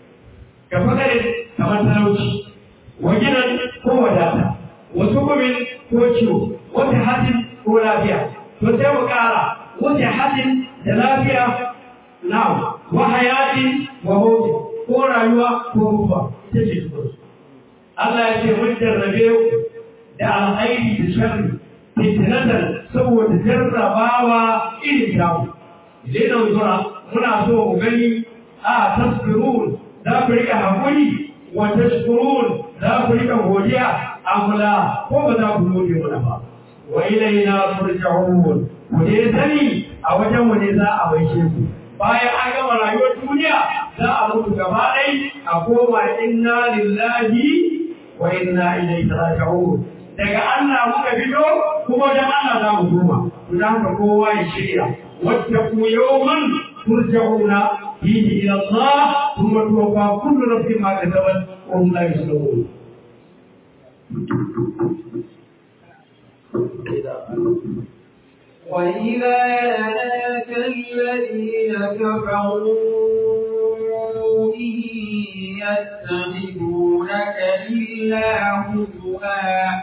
ka fakare kamar talauci wa gidan ko wadata wasu kumin ko ciwo wata hadin ko lafiya to sai mu kara wata hadin da lafiya na wa hayatin wa mawti ko rayuwa ko mutuwa ita ce su Allah ya ce mun jarrabe ku da alkhairi da sharri fitnatan saboda jarrabawa irin tamu idan nan zura muna so mu gani a tasbirun za ku rika hakuri wa tashkurun za ku rika godiya amla ko ba za ku gode mana ba wa ilaina turja'un ku ne sani a wajen mu ne za a baishe ku bayan an gama rayuwar duniya za a mutu gaba ɗai a koma inna lillahi wa inna ilaihi raji'un daga Allah muka fito kuma da Allah za mu koma to dan ka kowa ya shirya wattaqu yawman turja'una fihi ila Allah thumma tuwaffa kullu nafsin ma kasabat wa hum la yuzlamun وإذا لك الذين كفروا إن يتخذونك إلا هزوا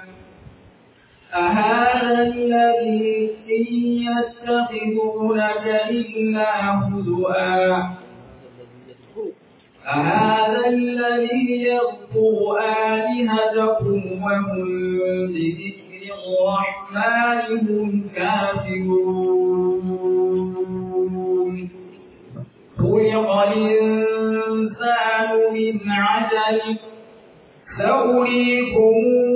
أهذا الذي إن يتخذونك إلا هزوا أهذا الذي يذكر آلهتكم وهم بذكر الرحمن هم كافرون خلق الإنسان من عجل سأريكم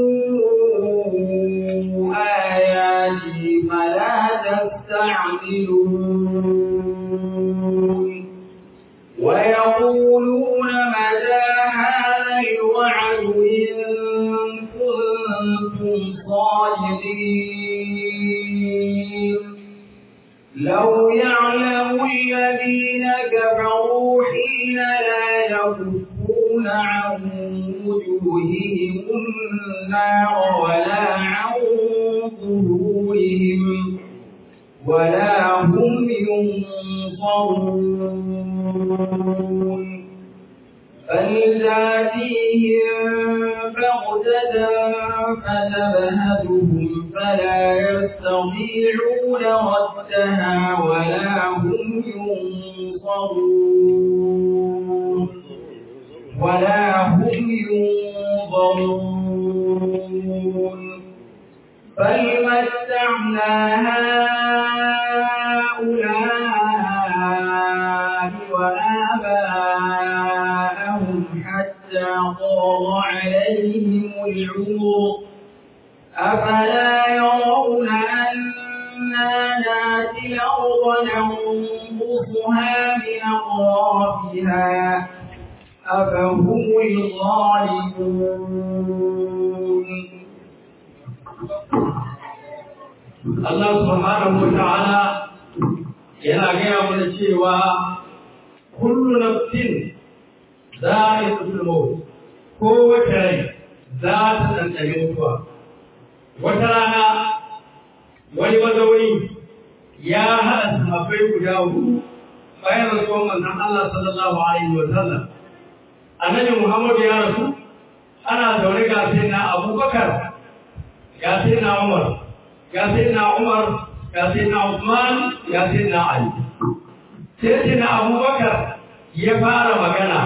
آياتي فلا تستعجلون ويقولون متى هذا الوعد إن كنتم صادقين لو يعلم الذين كفروا حين لا يكفون عن وجوههم النار ولا عن ظهورهم ولا هم ينصرون بل تاتيهم بغتة فتبهتهم فلا يستطيعون ردها ولا هم ينصرون ولا هم ينظرون بل متعنا هؤلاء وآباءهم حتى طال عليهم العمر أفلا يرون أنا ناتي الأرض ننقصها من أطرافها أفهم الغالبون Allah subhanahu wa ta'ala yana gaya mana cewa kullu nafsin za'iqatul maut ko wata rai za ta tantane mutuwa wata rana wani mazauni ya haɗa sahabbai guda hudu bayan rasuwan manzon Allah sallallahu alaihi wa sallam annabi Muhammad ya rasu ana zaune ga sai na Abubakar ga sai na Umar ga sai na Umar ga sai na Usman ga sai na Ali sai sai na Abubakar ya fara magana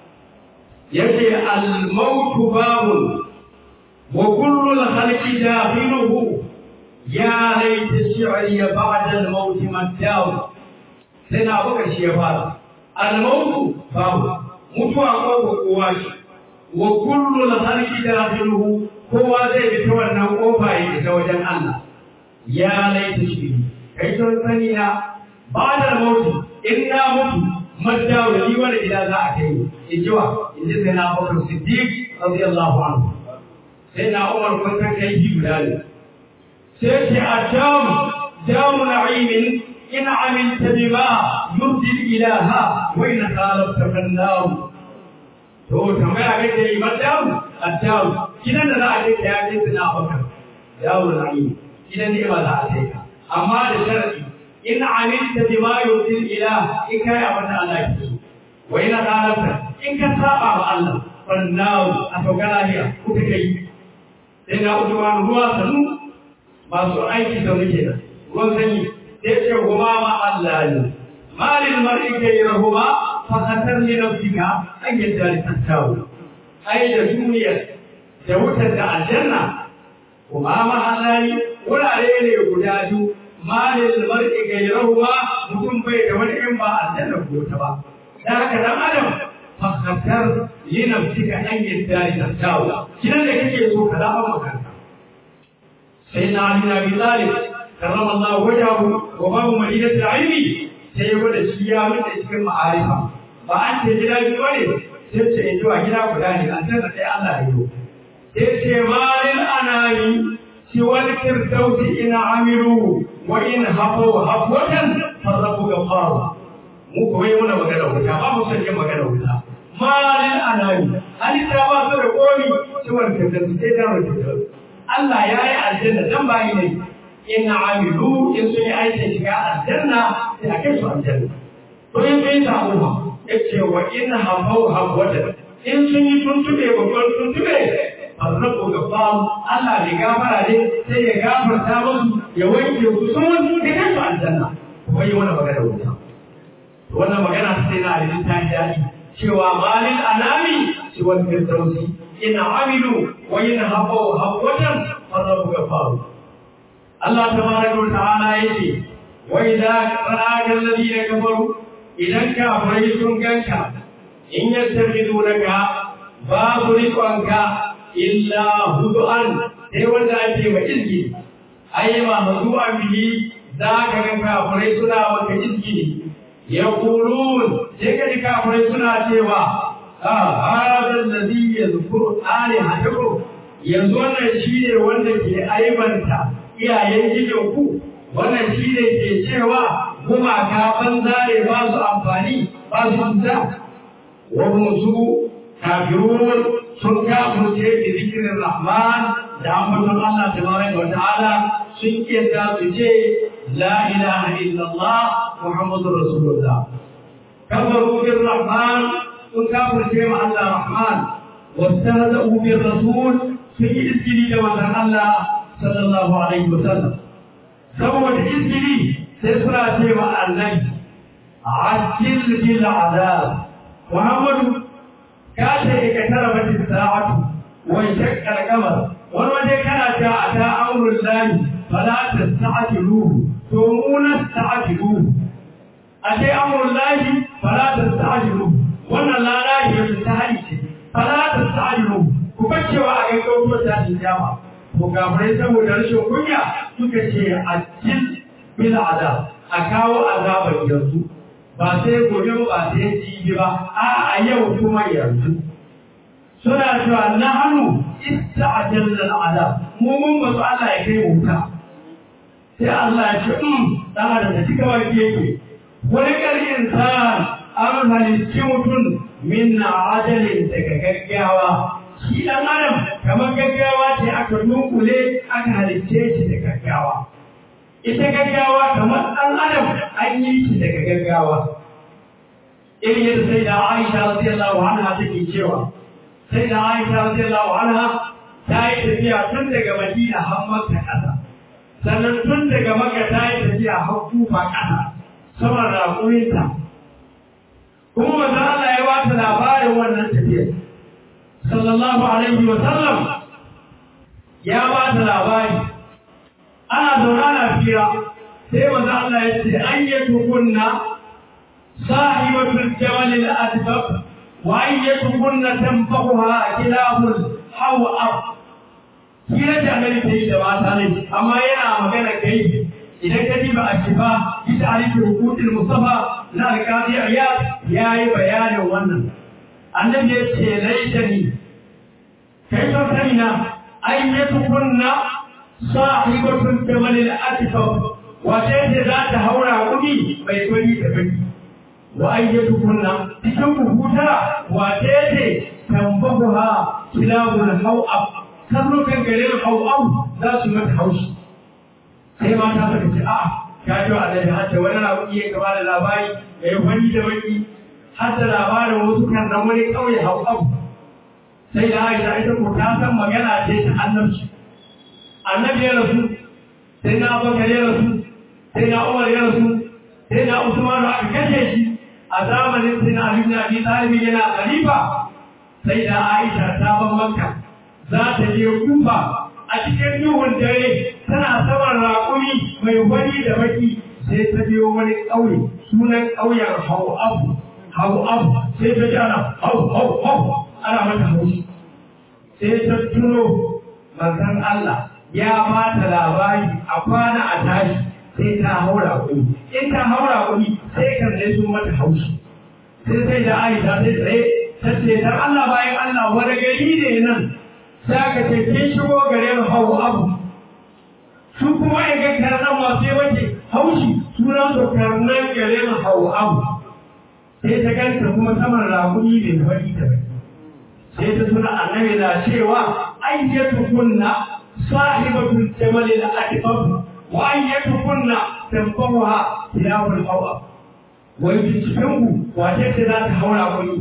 yace al-maut babun wa kullu al-khalqi dakhiluhu ya laita shi'ri ba'da al-maut maddaw sai na Abubakar shi ya fara al-maut babu mutuwa ko kowa shi wa kullu al-khalqi dakhiluhu kowa zai bi ta wannan kofa ya ta wajen Allah ya laita shi kai ton sani na ba da mutu in na mutu madda wa ni wani gida za a kai in ji wa in ji sai na Abubakar Siddiq radiyallahu anhu sai na Umar kun san kai ji guda ne sai ce adam damu na'imin in amilta bima yurdi ilaha wa in khalafta fannar to tambaya kake yi madam adam gidan da za a kai ya kai sai na Abubakar damu na'imin idan ne ba za a sai ka amma da sharadi in amilta bima yusil ilah in kai abin da Allah ke so wa ina dalanta in ka saba wa Allah fannaw a sauka lafiya kuka kai sai na Usman ruwa sanu masu aiki da muke da ruwan sanyi sai ce kuma ma Allah ne malil mar'i kai rahuma fa khatar li nafsika an yadda tattawu ai da duniya da wutar da aljanna kuma ma Allah ne wurare ne guda biyu malil mar'i gairahuwa mutum bai da wani in ba aljanna ko ta ba dan haka dan adam fakhatar li nafsika an yadda tattawu kiran da kake so ka zaba makanka sai na ali na bi talib karrama Allah wajahu wa babu madinat ilmi sai ya gwada shi ya mutu cikin ma'arifa ba an ce gida biyu bane sai ce ya zuwa gida guda ne aljanna sai Allah ya yi sai ce malil anani سوى الفردوس إن عملوا وإن هفوا هفوة فالرب غفار mu kuma yi muna magana wuta ba mu son yin magana wuta malin anani halitta ba su da komi ciwon kirkirki sai da mutum Allah ya yi aljanna dan bayi ne in amilu in sun yi aikin shiga aljanna sai a kai su aljanna to in sun yi sabo ba ya ce wa in hafau hafwata in sun yi tuntube babban tuntube arrabu gafam Allah ne gafara ne sai ya gafarta musu ya wanke su sun da kansu aljanna kuma yi wannan magana wuta wannan magana sai na da ta daɗi cewa malin anami shi wani firdausi in amilu wa in habau habwatan arrabu gafam Allah tabaraka wa ta'ala yace wa idza ra'aka alladhina kafaru idan kafirai sun ganka in yattakhidunaka babu rikonka illa hudu'an sai wanda ake wa izgi ai ma hudu'an bihi za ka ga kafirai suna maka izgi ya kulun sai ka ji kafirai suna cewa a hada alladhi yadhkuru alihatakum yanzu wannan shine wanda ke aibanta iyayen gidanku wannan shine ke cewa gumaka banza ne ba su amfani ba su cuta wa su kafirun sun kafirce da zikirin rahman da ambaton Allah tabaraka wa ta'ala sun kiyata su ce la ilaha illallah muhammadur rasulullah kafaru bir rahman sun kafirce ma Allah rahman wastahza'u bir rasul sun yi iskili da manzon Allah sallallahu alaihi wa sallam saboda iskili sai suna ce ma annabi ajil bil azab muhammadu ka ce ka tara mata sa'atu wa shaqqa al-qamar wani waje kana ta ata amrul lahi fala tasta'jiluhu to muna tasta'jiluhu ate amrul lahi fala tasta'jiluhu wannan la lahi ya ta halice fala tasta'jiluhu ku bacewa a gaggauto ta kiyama ko gafarai saboda rashin kunya suka ce ajil bil azab a kawo azabar yanzu ba sai gobe ba sai jibi ba a a yau kuma yanzu suna cewa na hannu ista'jalna al'adab mu mun ba su Allah ya kai wuta sai Allah ya ce um dan adam da cika baki yake wani kar insan an halicci mutum min ajalin daga gaggawa shi dan adam kamar gaggawa ce aka dunkule aka halicce shi da gaggawa ita gaggawa kamar ɗan adam an yi shi daga gaggawa irin yadda sai da aisha radiyallahu anha take cewa sai da aisha radiyallahu anha ta yi tafiya tun daga madina har makka ƙasa sannan tun daga makka ta yi tafiya har kufa ƙasa saman raƙuminta kuma manzo Allah ya ba ta labarin wannan tafiyar sallallahu alaihi wa sallam ya ba ta labari ana zaune ana fira sai manzo Allah ya ce an yi tukunna sahibatul jamal al-adbab wa an yi tukunna tanfahuha kilabul hawab kira da annabi ta yi da mata ne amma yana magana kai idan ka diba a shifa bi ta'rifi huquqil mustafa na al-qadi iyad yayi bayanin wannan annabi ya ce laitani kai to kanina an yi tukunna sahibatun jamalil atifaf wace ce za ta haura kudi mai kwani da baki wa ayyatu kunna cikin kuhuta wace ce tambahuha kilabul hawab karnukan garin hawab za su mata haushi sai mata suka ce a ka ji wa alaihi hatta wani rabu iya gaba da labari mai kwani da baki hatta labarin wasu kan nan wani kauye hawab sai da aisha ita ko ta san magana ce ta annabci annabi ya rasu sai na abubakar ya rasu sai na umar ya rasu sai na usman aka kashe shi a zamanin sai na ali abi talib yana khalifa sai da aisha ta ban makka za ta je kufa a cikin duhun dare tana saman raƙumi mai wani da baki sai ta biyo wani ƙauye sunan ƙauyen hau abu hau abu sai ta ji ana hau hau hau ana mata haushi sai ta tuno manzon Allah ya ba ta labari a kwana a tashi sai ta haura kuɗi in ta haura kuɗi sai kan ne sun mata haushi sai sai da aisha sai tsaye ta ce dan Allah bayan Allah wani gari ne nan sai aka ce kin shigo gare mu hau abu su kuma ya ga karnan masu yi wace haushi sunan su karnan gare mu hau abu sai ta ganta kuma saman rakuni mai fari da baki sai ta tuna annabi na cewa ayyatu kunna sahibatul jamal al-akbar wa ayyatukunna tanfahuha tilawul hawa wai cikin ku wace ce za ta haura kuni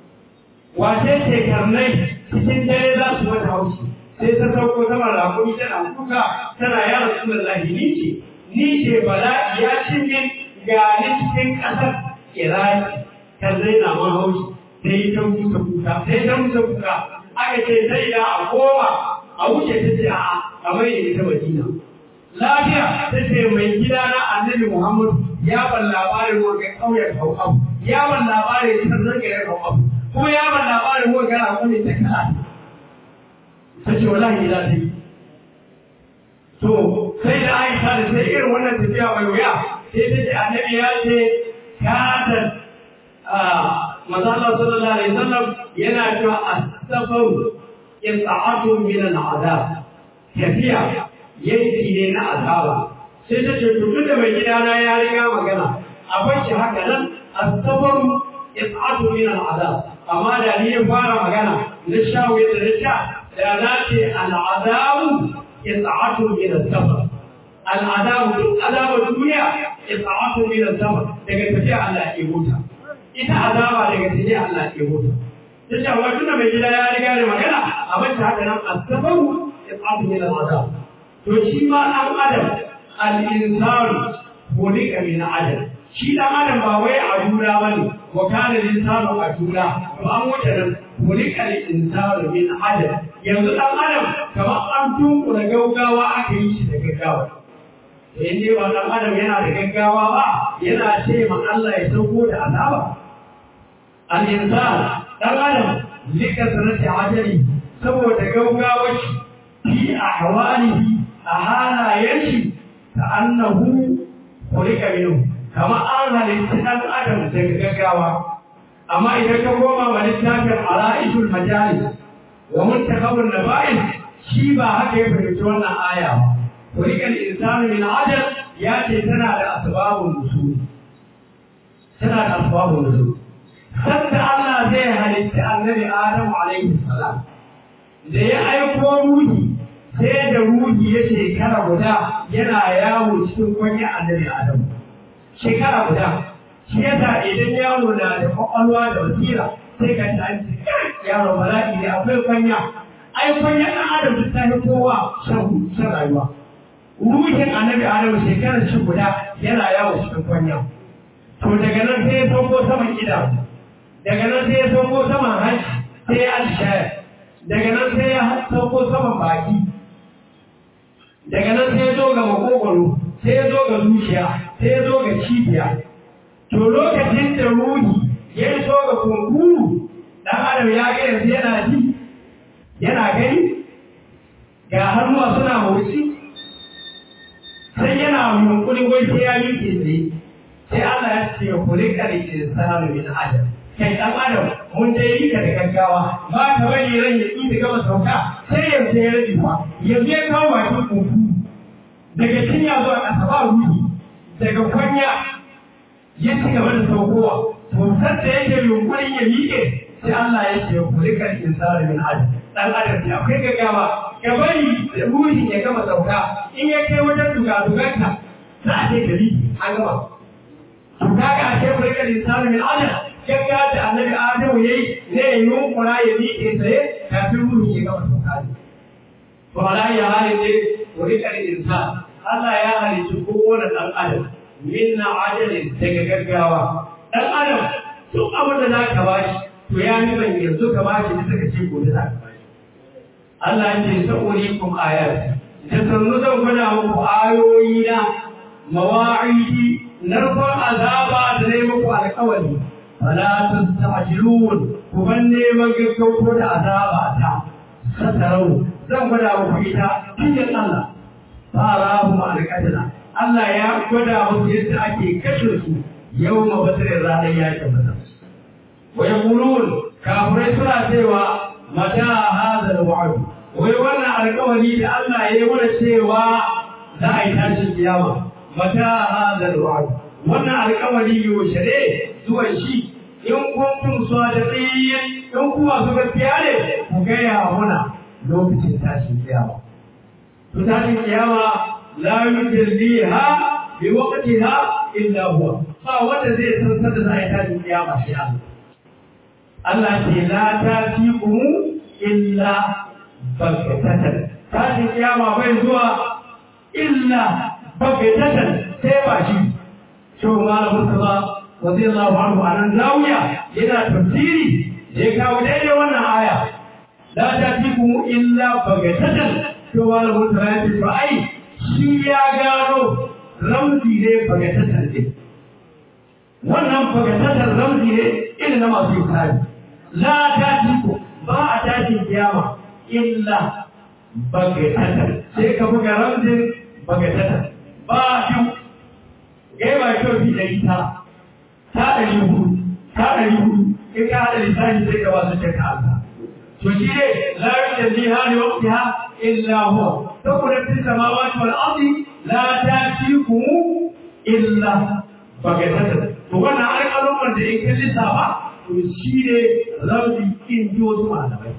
wace ce karnai cikin dare za su mata haushi sai ta sauko sama rakuni tana kuka tana ya rasulullahi ni ce ni ce bala'i ya ci min ga ni cikin ƙasar iraki kan zai na man haushi sai ta musa kuka sai ta musa kuka aka ce sai da a koma a wuce ta ce a a mai da ita madina lafiya ta ce mai gida na annabi muhammadu ya ban labarin wanga ƙauyen hau'abu ya ban labarin sannan garin hau'abu ko ya ban labarin ko gara ko ne ta kana ta ce wallahi za ta yi to sai da Aisha da sai irin wannan tafiya mai wuya sai ta ce annabi ya ce kada manzo Allah sallallahu alaihi wasallam yana cewa as-safar is'atu min al-adab tafiya yanki ne na azaba sai ta ce to tunda mai gidana ya riga magana a bashi haka nan as-safar is'atu min al-adab amma da ni ya fara magana na shawo yadda na sha da na ce al-adabu is'atu min as-safar al-adabu duk azabar duniya is'atu min as-safar daga tafiya Allah ya huta ita azaba daga tafiya Allah ya huta ta ce amma tunda mai gida ya riga da magana a bashi haka nan as-safaru is'atu min al-adab to shi ma dan adam al-insanu khuliqa min adam shi dan adam ba wai a jura bane wa kana al-insanu a jura to an wuce nan khuliqa al-insanu min adam yanzu dan adam kamar an tunkura gaugawa aka yi shi da gaggawa to in dai ba dan adam yana da gaggawa ba yana ce ma Allah ya sauko da azaba al-insan dan adam lika sanati ajali saboda gaugawar shi fi ahwalihi a halayen shi ta annahu kulika minhu kama an halitta dan adam daga gaggawa amma idan ka koma wa littafin ala'ishul majalis wa muntakabun naba'in shi ba haka ya fahimci wannan aya ba kulika al-insanu min ajal ya ce tana da asbabun nusul tana da asbabun nusul sanda Allah zai halitta annabi Adamu alaihi salam da ya aiko ruhi sai da ruhi ya shekara guda yana yawo cikin kwanya annabi Adamu shekara guda shi yasa idan yaro na da kwakwalwa da basira sai ka ta ce yaro bala'i ne akwai kwanya ai kwanya ɗan adam duk ta fi kowa shan shan rayuwa ruhin annabi Adamu shekarar shi guda yana yawo cikin kwanya to daga nan sai ya sauko saman idanu daga nan sai ya sauko saman hanci sai ya alshaya daga nan sai ya sauko saman baki daga nan sai ya zo ga makogwaro sai ya zo ga zuciya sai ya zo ga cibiya to lokacin da ruhi ya so ga kunkuru dan adam ya ga yanzu yana ji yana gani ga hannuwa suna motsi sai yana yunkurin wai sai ya yi tsaye sai Allah ya ce kulika da insanu min adam kai dan adam mun dai yi ka da gaggawa ba ka bari ran ya yi da gama sauka sai yanzu ya rage fa yanzu ya kawo bakin kuku daga cinya zuwa ƙasa ba ruhi daga kwanya ya ci gaba da saukowa to da yake yunkurin ya miƙe sai Allah ya ce kulika da insanu min adam dan adam ne akwai gaggawa ka bari ruhin ya gama sauka in ya kai wajen dugadugarka za a ce gari an gama to kaga a ce kulika da insanu min adam gaggawa da annabi Adamu yayi ne ya yunkura ya miƙe tsaye kafin ruhi ya gama sauka ne to ala ya halin ne kulika da insan Allah ya halicci kowane ɗan adam minna ajalin daga gaggawa ɗan adam duk abin da za ka bashi to ya nufin yanzu ka bashi bisa ka ce gobe za ka bashi Allah ya ce sa'urikum ayat da sannu zan gwada muku ayoyi na mawa'idi narkon azaba da ne muku alƙawari fala tastajilun ku ban neman gaggauto da azaba ta satarau zan gwada muku ita cikin Allah fara mu alƙadira Allah ya gwada musu yadda ake kashe su yau ma basirin ranar yakin badar wa yaqulun kafirai suna cewa mata hadha al-wa'd wai wannan alƙawari da Allah ya yi mana cewa za a yi tashin kiyama mata hadha al-wa'd wannan alƙawari yaushe ne zuwan shi in kuntum sadiqin in kuma su gaskiya ne ku gaya muna lokacin tashin kiyama to tashin kiyama la yujalliha bi waqtiha illa huwa ba wanda zai san sanda za a yi tashin kiyama shi Allah Allah ce la tatikum illa baghtatan tashin kiyama bai zuwa illa baghtatan sai ba shi to malamin sa radiyallahu anhu anan zawiya yana tafsiri da ya kawo daidai wannan aya la tatikum illa baghtatan to malamin sa ya ce to ai shi ya gano ramzi ne baghtatan ne wannan baghtatan ramzi ne irin na masu yukari la tatiku ba a tashin kiyama illa bagatatan sai ka buga ramzin bagatatan ba biyu gai ba kyau fi ɗari ta ta ɗari hudu ta ɗari hudu in ka haɗa lissafi sai ka wasu cika Allah to shi ne la yujalli ha li waqtiha illa huwa saboda fi samawati wal ardi la tatikum illa bagatatan to wannan alƙalumman da in ka lissafa to shi ne rabbi in ji wasu malamai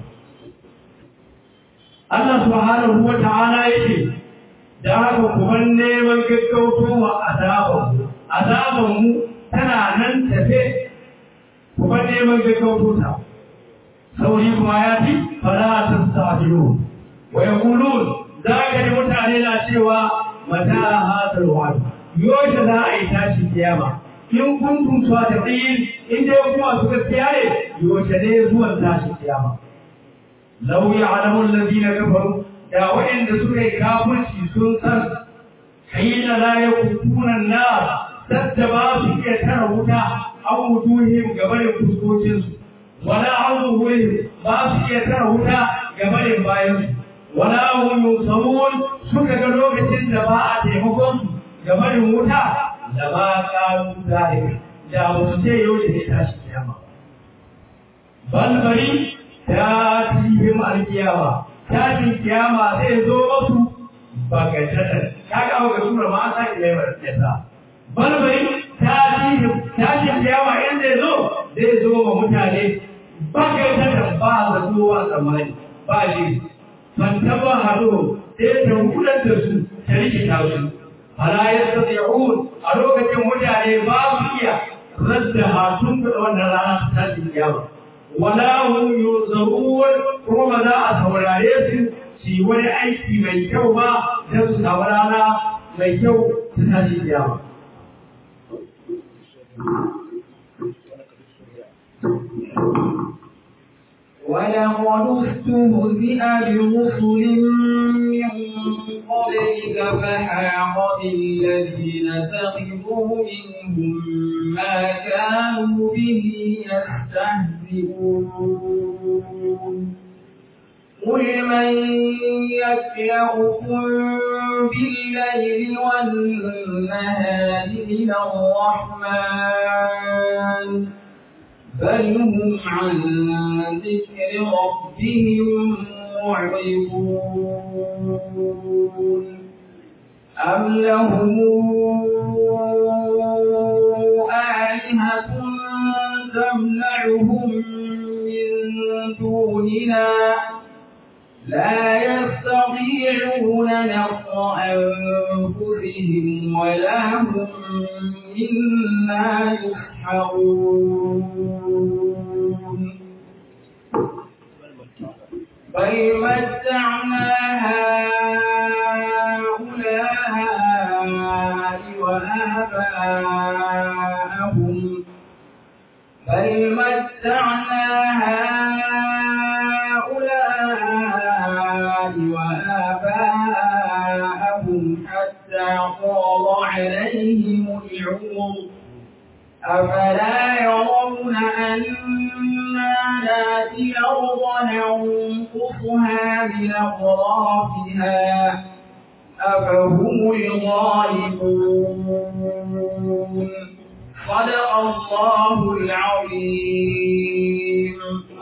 Allah subhanahu wa ta'ala yake da haka kuma neman gaggauto wa azabanmu azabanmu tana nan tafe kuma neman gaggauto ta sauri kuma ya fi fara ta sabiru wa yaqulun za ka ji mutane na cewa mata hadal wa'd yoshe za a yi tashi kiyama in kuntum sadiqin in dai kuma su gaskiya ne yoshe ne zuwan tashi kiyama law ya'lamu alladhina kafaru da waɗanda suka yi kafirci sun san hina la yakutuna an-nar sadda ba su iya tara wuta an wujuhim gabanin fuskokinsu wala an zuhurihim ba su iya tara wuta gabanin bayansu wala hum yusawun suka ga lokacin da ba a taimakon su gabanin wuta da ba ƙaru zalika da ba su ce yau da ne tashi kiyama balbari ta tihim alkiyama tashin kiyama zai zo masu bagatatan kaga ga sura ma an sake mai yasa balbari ta tihim tashin kiyama in zai zo zai zo wa mutane bagatatan ba za zuwa tsammani ba shi fantaba hado sai ta hudar da su ta rikita su fala yastati'un a lokacin mutane ba su iya radda hatun da wannan rana ta tashin kiyama wala hum yuzarun kuma ba za a saurare su su wani aiki mai kyau ba don su samu rana mai kyau ta tashin kiyama ولقد استهزئ برسل من قبلك فحاق بالذين سخروا منهم ما كانوا به يستهزئون قل من يكلأكم بالليل والنهار من الرحمن بل هم عن ذكر ربهم معرضون أم لهم آلهة تمنعهم من دوننا لا يستطيعون نصر أنفسهم ولا هم منا يسحرون بل متعنا هؤلاء وآباءهم بل متعنا هؤلاء وآباءهم حتى طال عليهم العمر أفلا يرون أنا ناتي الأرض ننقصها من أطرافها أفهم الغالبون صدق الله العظيم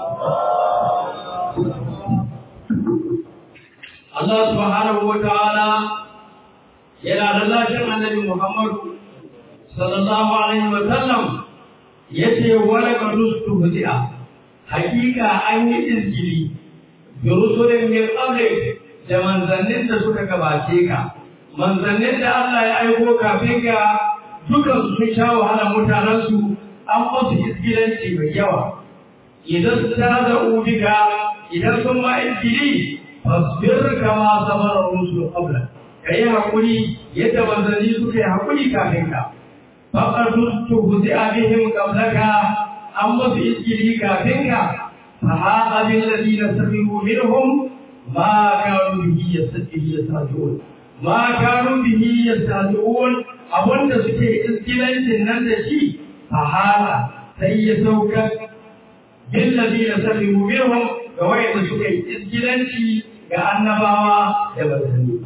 Allah subhanahu wa ta'ala yana lallashin annabi Muhammadu sallallahu alaihi wa sallam yace wala qadustu hudi'a hakika an yi izgili bi rusulin min qablik da manzannin da suka gabace ka manzannin da Allah ya aiko kafin ka dukan su sun sha wahala mutanen su an musu izgilanci mai yawa idan ta za'u bika idan sun ma izgili fasbir kama sabara rusul qabla kai hakuri yadda manzanni suka yi hakuri kafin ka faqad tuhzi abihim qablaka an musu iskili kafin ka fa haqa bil ladina sabiru minhum ma kanu bihi yastahzi'un ma kanu bihi yastahzi'un abunda suke iskilancin nan da shi fa haqa sai ya saukar bil ladina salimu minhum ga wayanda suka yi iskilanci ga annabawa da manzanni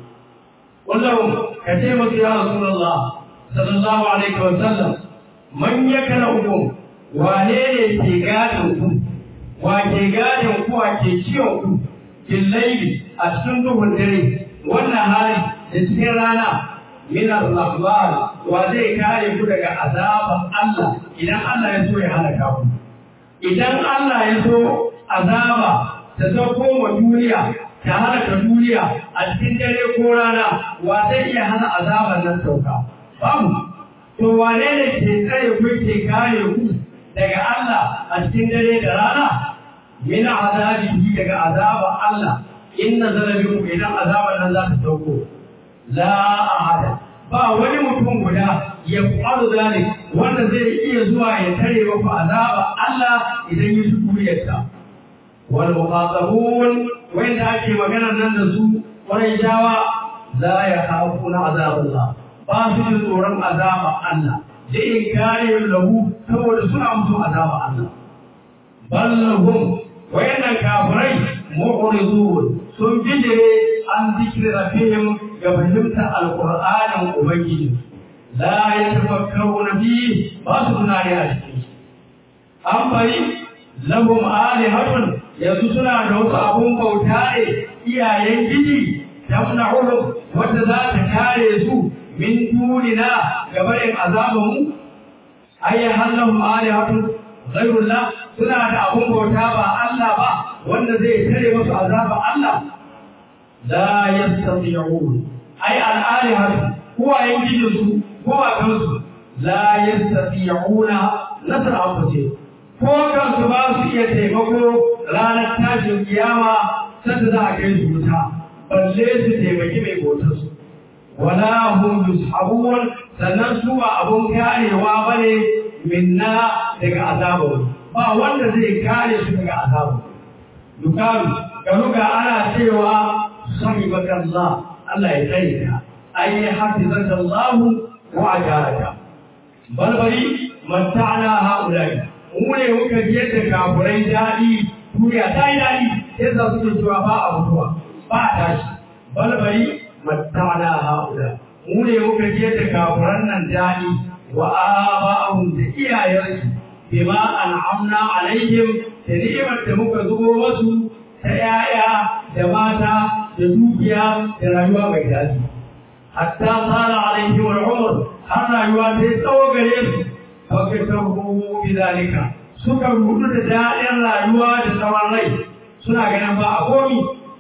wallahu ka ce musu ya rasulullah sallallahu alaihi wa sallam man yakala hukum wane ne ke gadin ku wa ke gadin ku wa ke ciwon ku bil layli a cikin duhun dare wannan hali da cikin rana min al-rahman wa zai kare ku daga azaban Allah idan Allah ya so ya halaka ku idan Allah ya so azaba ta sauko wa duniya ta halaka duniya a cikin dare ko rana wa zai iya hana azaban nan sauka babu to wane ne ke tsare ku ke kare ku daga Allah a cikin dare da rana min azabihi daga azaban Allah in nazara bikum idan azaban nan za ta sauko la ahada ba wani mutum guda ya faru zalik wanda zai iya zuwa ya tare maku azaba Allah idan ya shi kuriyarsa wal muqatabun wanda ake magana nan da su wani jawa la ya khafuna azabullah ba su da tsoron azaba Allah da in kare lahu saboda suna mutu azaba Allah ballahum wayannan kafirai mu'ridun sun bijire an zikri rabbihim ga fahimtar alqur'anin ubangiji la yatafakkaruna fi ba su tunani a cikin an bari lahum alihatun yanzu suna da wasu abun bauta ne iyayen gidi tamna'uhum wanda za ta kare su min dunina gabarin azabanmu ayyan hannun alihatun ghairullah suna da abun bauta ba Allah ba wanda zai tare musu azaba Allah la yastati'un ay al-alihatu huwa yanjidu su huwa kansu la yastati'una nasra anfusihim ko kansu ba su iya taimako ranar tashin kiyama sanda za a kai su wuta balle su taimaki mai bautarsu wala hum yushabun sannan su ba abun karewa bane minna daga azabu ba wanda zai kare su daga azabu dukaru ga ruga ana cewa sahibakallah Allah ya tsare ka ai hafizakallahu wa ajaraka balbari matta'na haulai mu ne muka ji yadda kafurai daɗi duniya ta yi daɗi sai za su cewa ba a mutuwa ba a tashi balbari matta'na haula mu ne muka ji yadda kafuran nan daɗi wa aba'ahum da iyayensu bima an'amna alaihim da ni'imar da muka zubo masu ta 'ya'ya da mata da dukiya da rayuwa mai daɗi hatta tsara alaihim al'umr har rayuwa ta yi tsawo gare su fakatahu bidalika suka rudu da daɗin rayuwa da tsawon rai suna ganin ba a komi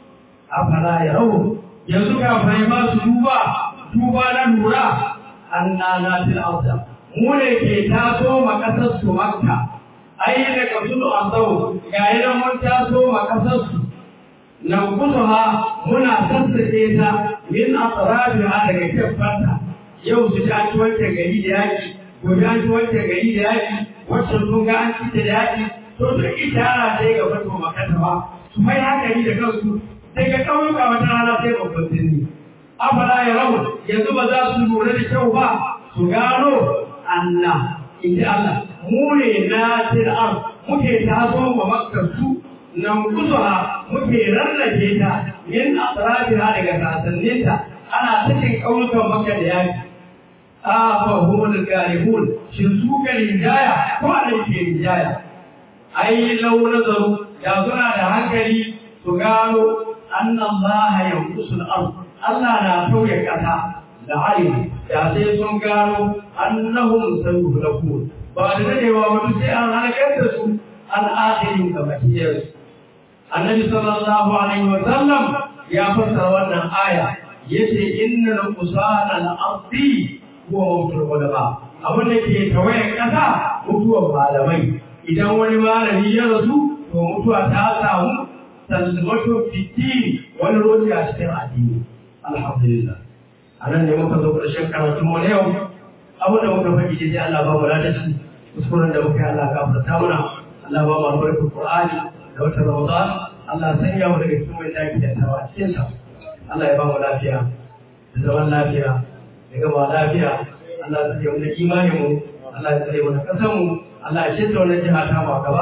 afala ya rawu yanzu kafin ba su duba duba na lura anna na fil arda mu ne ke taso ma kasar su makka ai da kasulu azau ga yana mun taso ma kasar su nan kusuha muna sassake ta min asrabiha daga kefanta yau su ta ci wancan gari da yaki gobe an ci wancan gari da yaki wancan sun ga an ci da yaki to sun ishara sai ga fato makata ba su mai hankali da kansu sai ga ƙauyuka wata rana sai babban birni afala ya rabu yanzu ba za su lura da kyau ba su gano Allah in ji Allah mu ne na tir'ar muke taso ma makkar su nan kusuha muke rarrake ta min asrafiha daga sasanninta ana cikin ƙauyukan makka da yaki afahumul galibun shin su ga rinjaya ko ana ke rinjaya ai lau nazaru da suna da hankali su gano annan laha yankusul ard Allah na tauye kasa da alim da sai sun gano annahum sayuhlakun ba da dadewa wani sai an halakar da su an akhirin ga makiyar annabi sallallahu alaihi wa sallam ya fassara wannan aya yace innal qusana al-ardi huwa mautul ulama abin da ke tawayen kasa mutuwar malamai idan wani malami ya rasu to mutuwa ta samu salmatu fitini wani roji a cikin addini alhamdulillah a nan ne muka zo ƙarshen karatun mu na yau abin da muka faɗi dai Allah ba mu ladashi kuskuren da muka yi Allah gafarta muna Allah ba mu albarkar Qur'ani da wata Ramadan Allah sanya mu daga cikin wanda yake da tawa cikin sa Allah ya ba mu lafiya da zaman lafiya da gaba lafiya Allah ya tsare mu da imanin mu Allah ya tsare mu da kasan mu Allah ya shirya wannan jiha ta mu gaba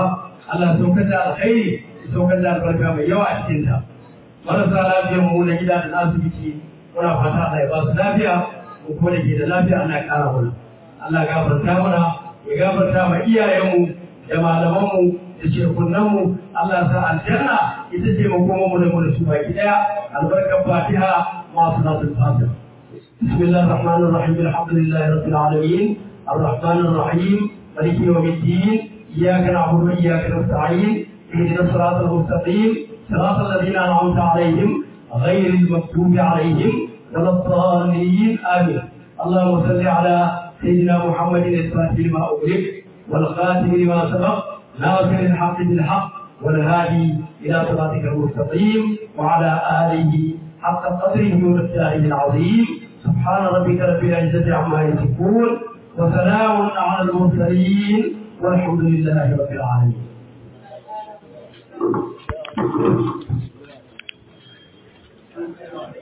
Allah ya saukar da alkhairi ya saukar da albarka mai yawa a cikin ta marasa lafiyar mu na gida da na asibiti muna fata Allah ya ba su lafiya mu kuma da ke da lafiya Allah ya kara mana Allah ya gafarta mana ya gafarta ma iyayenmu da malamanmu da shekunanmu Allah ya sa aljanna ita ce makoman mu da mu da su baki daya albarkar fatiha ma salatul fatiha بسم الله الرحمن الرحيم الحمد لله رب العالمين الرحمن الرحيم مالك يوم الدين اياك نعبد واياك نستعين اهدنا الصراط المستقيم صراط الذين انعمت عليهم غير المكتوب عليهم ولا الضالين امين اللهم صل على سيدنا محمد الفاتح لما اغلق والخاتم لما سبق ناصر الحق بالحق والهادي الى صراطك المستقيم وعلى اله حق قدره ومقداره العظيم سبحان ربك رب العزه عما يصفون وسلام على المرسلين والحمد لله رب العالمين Thank you.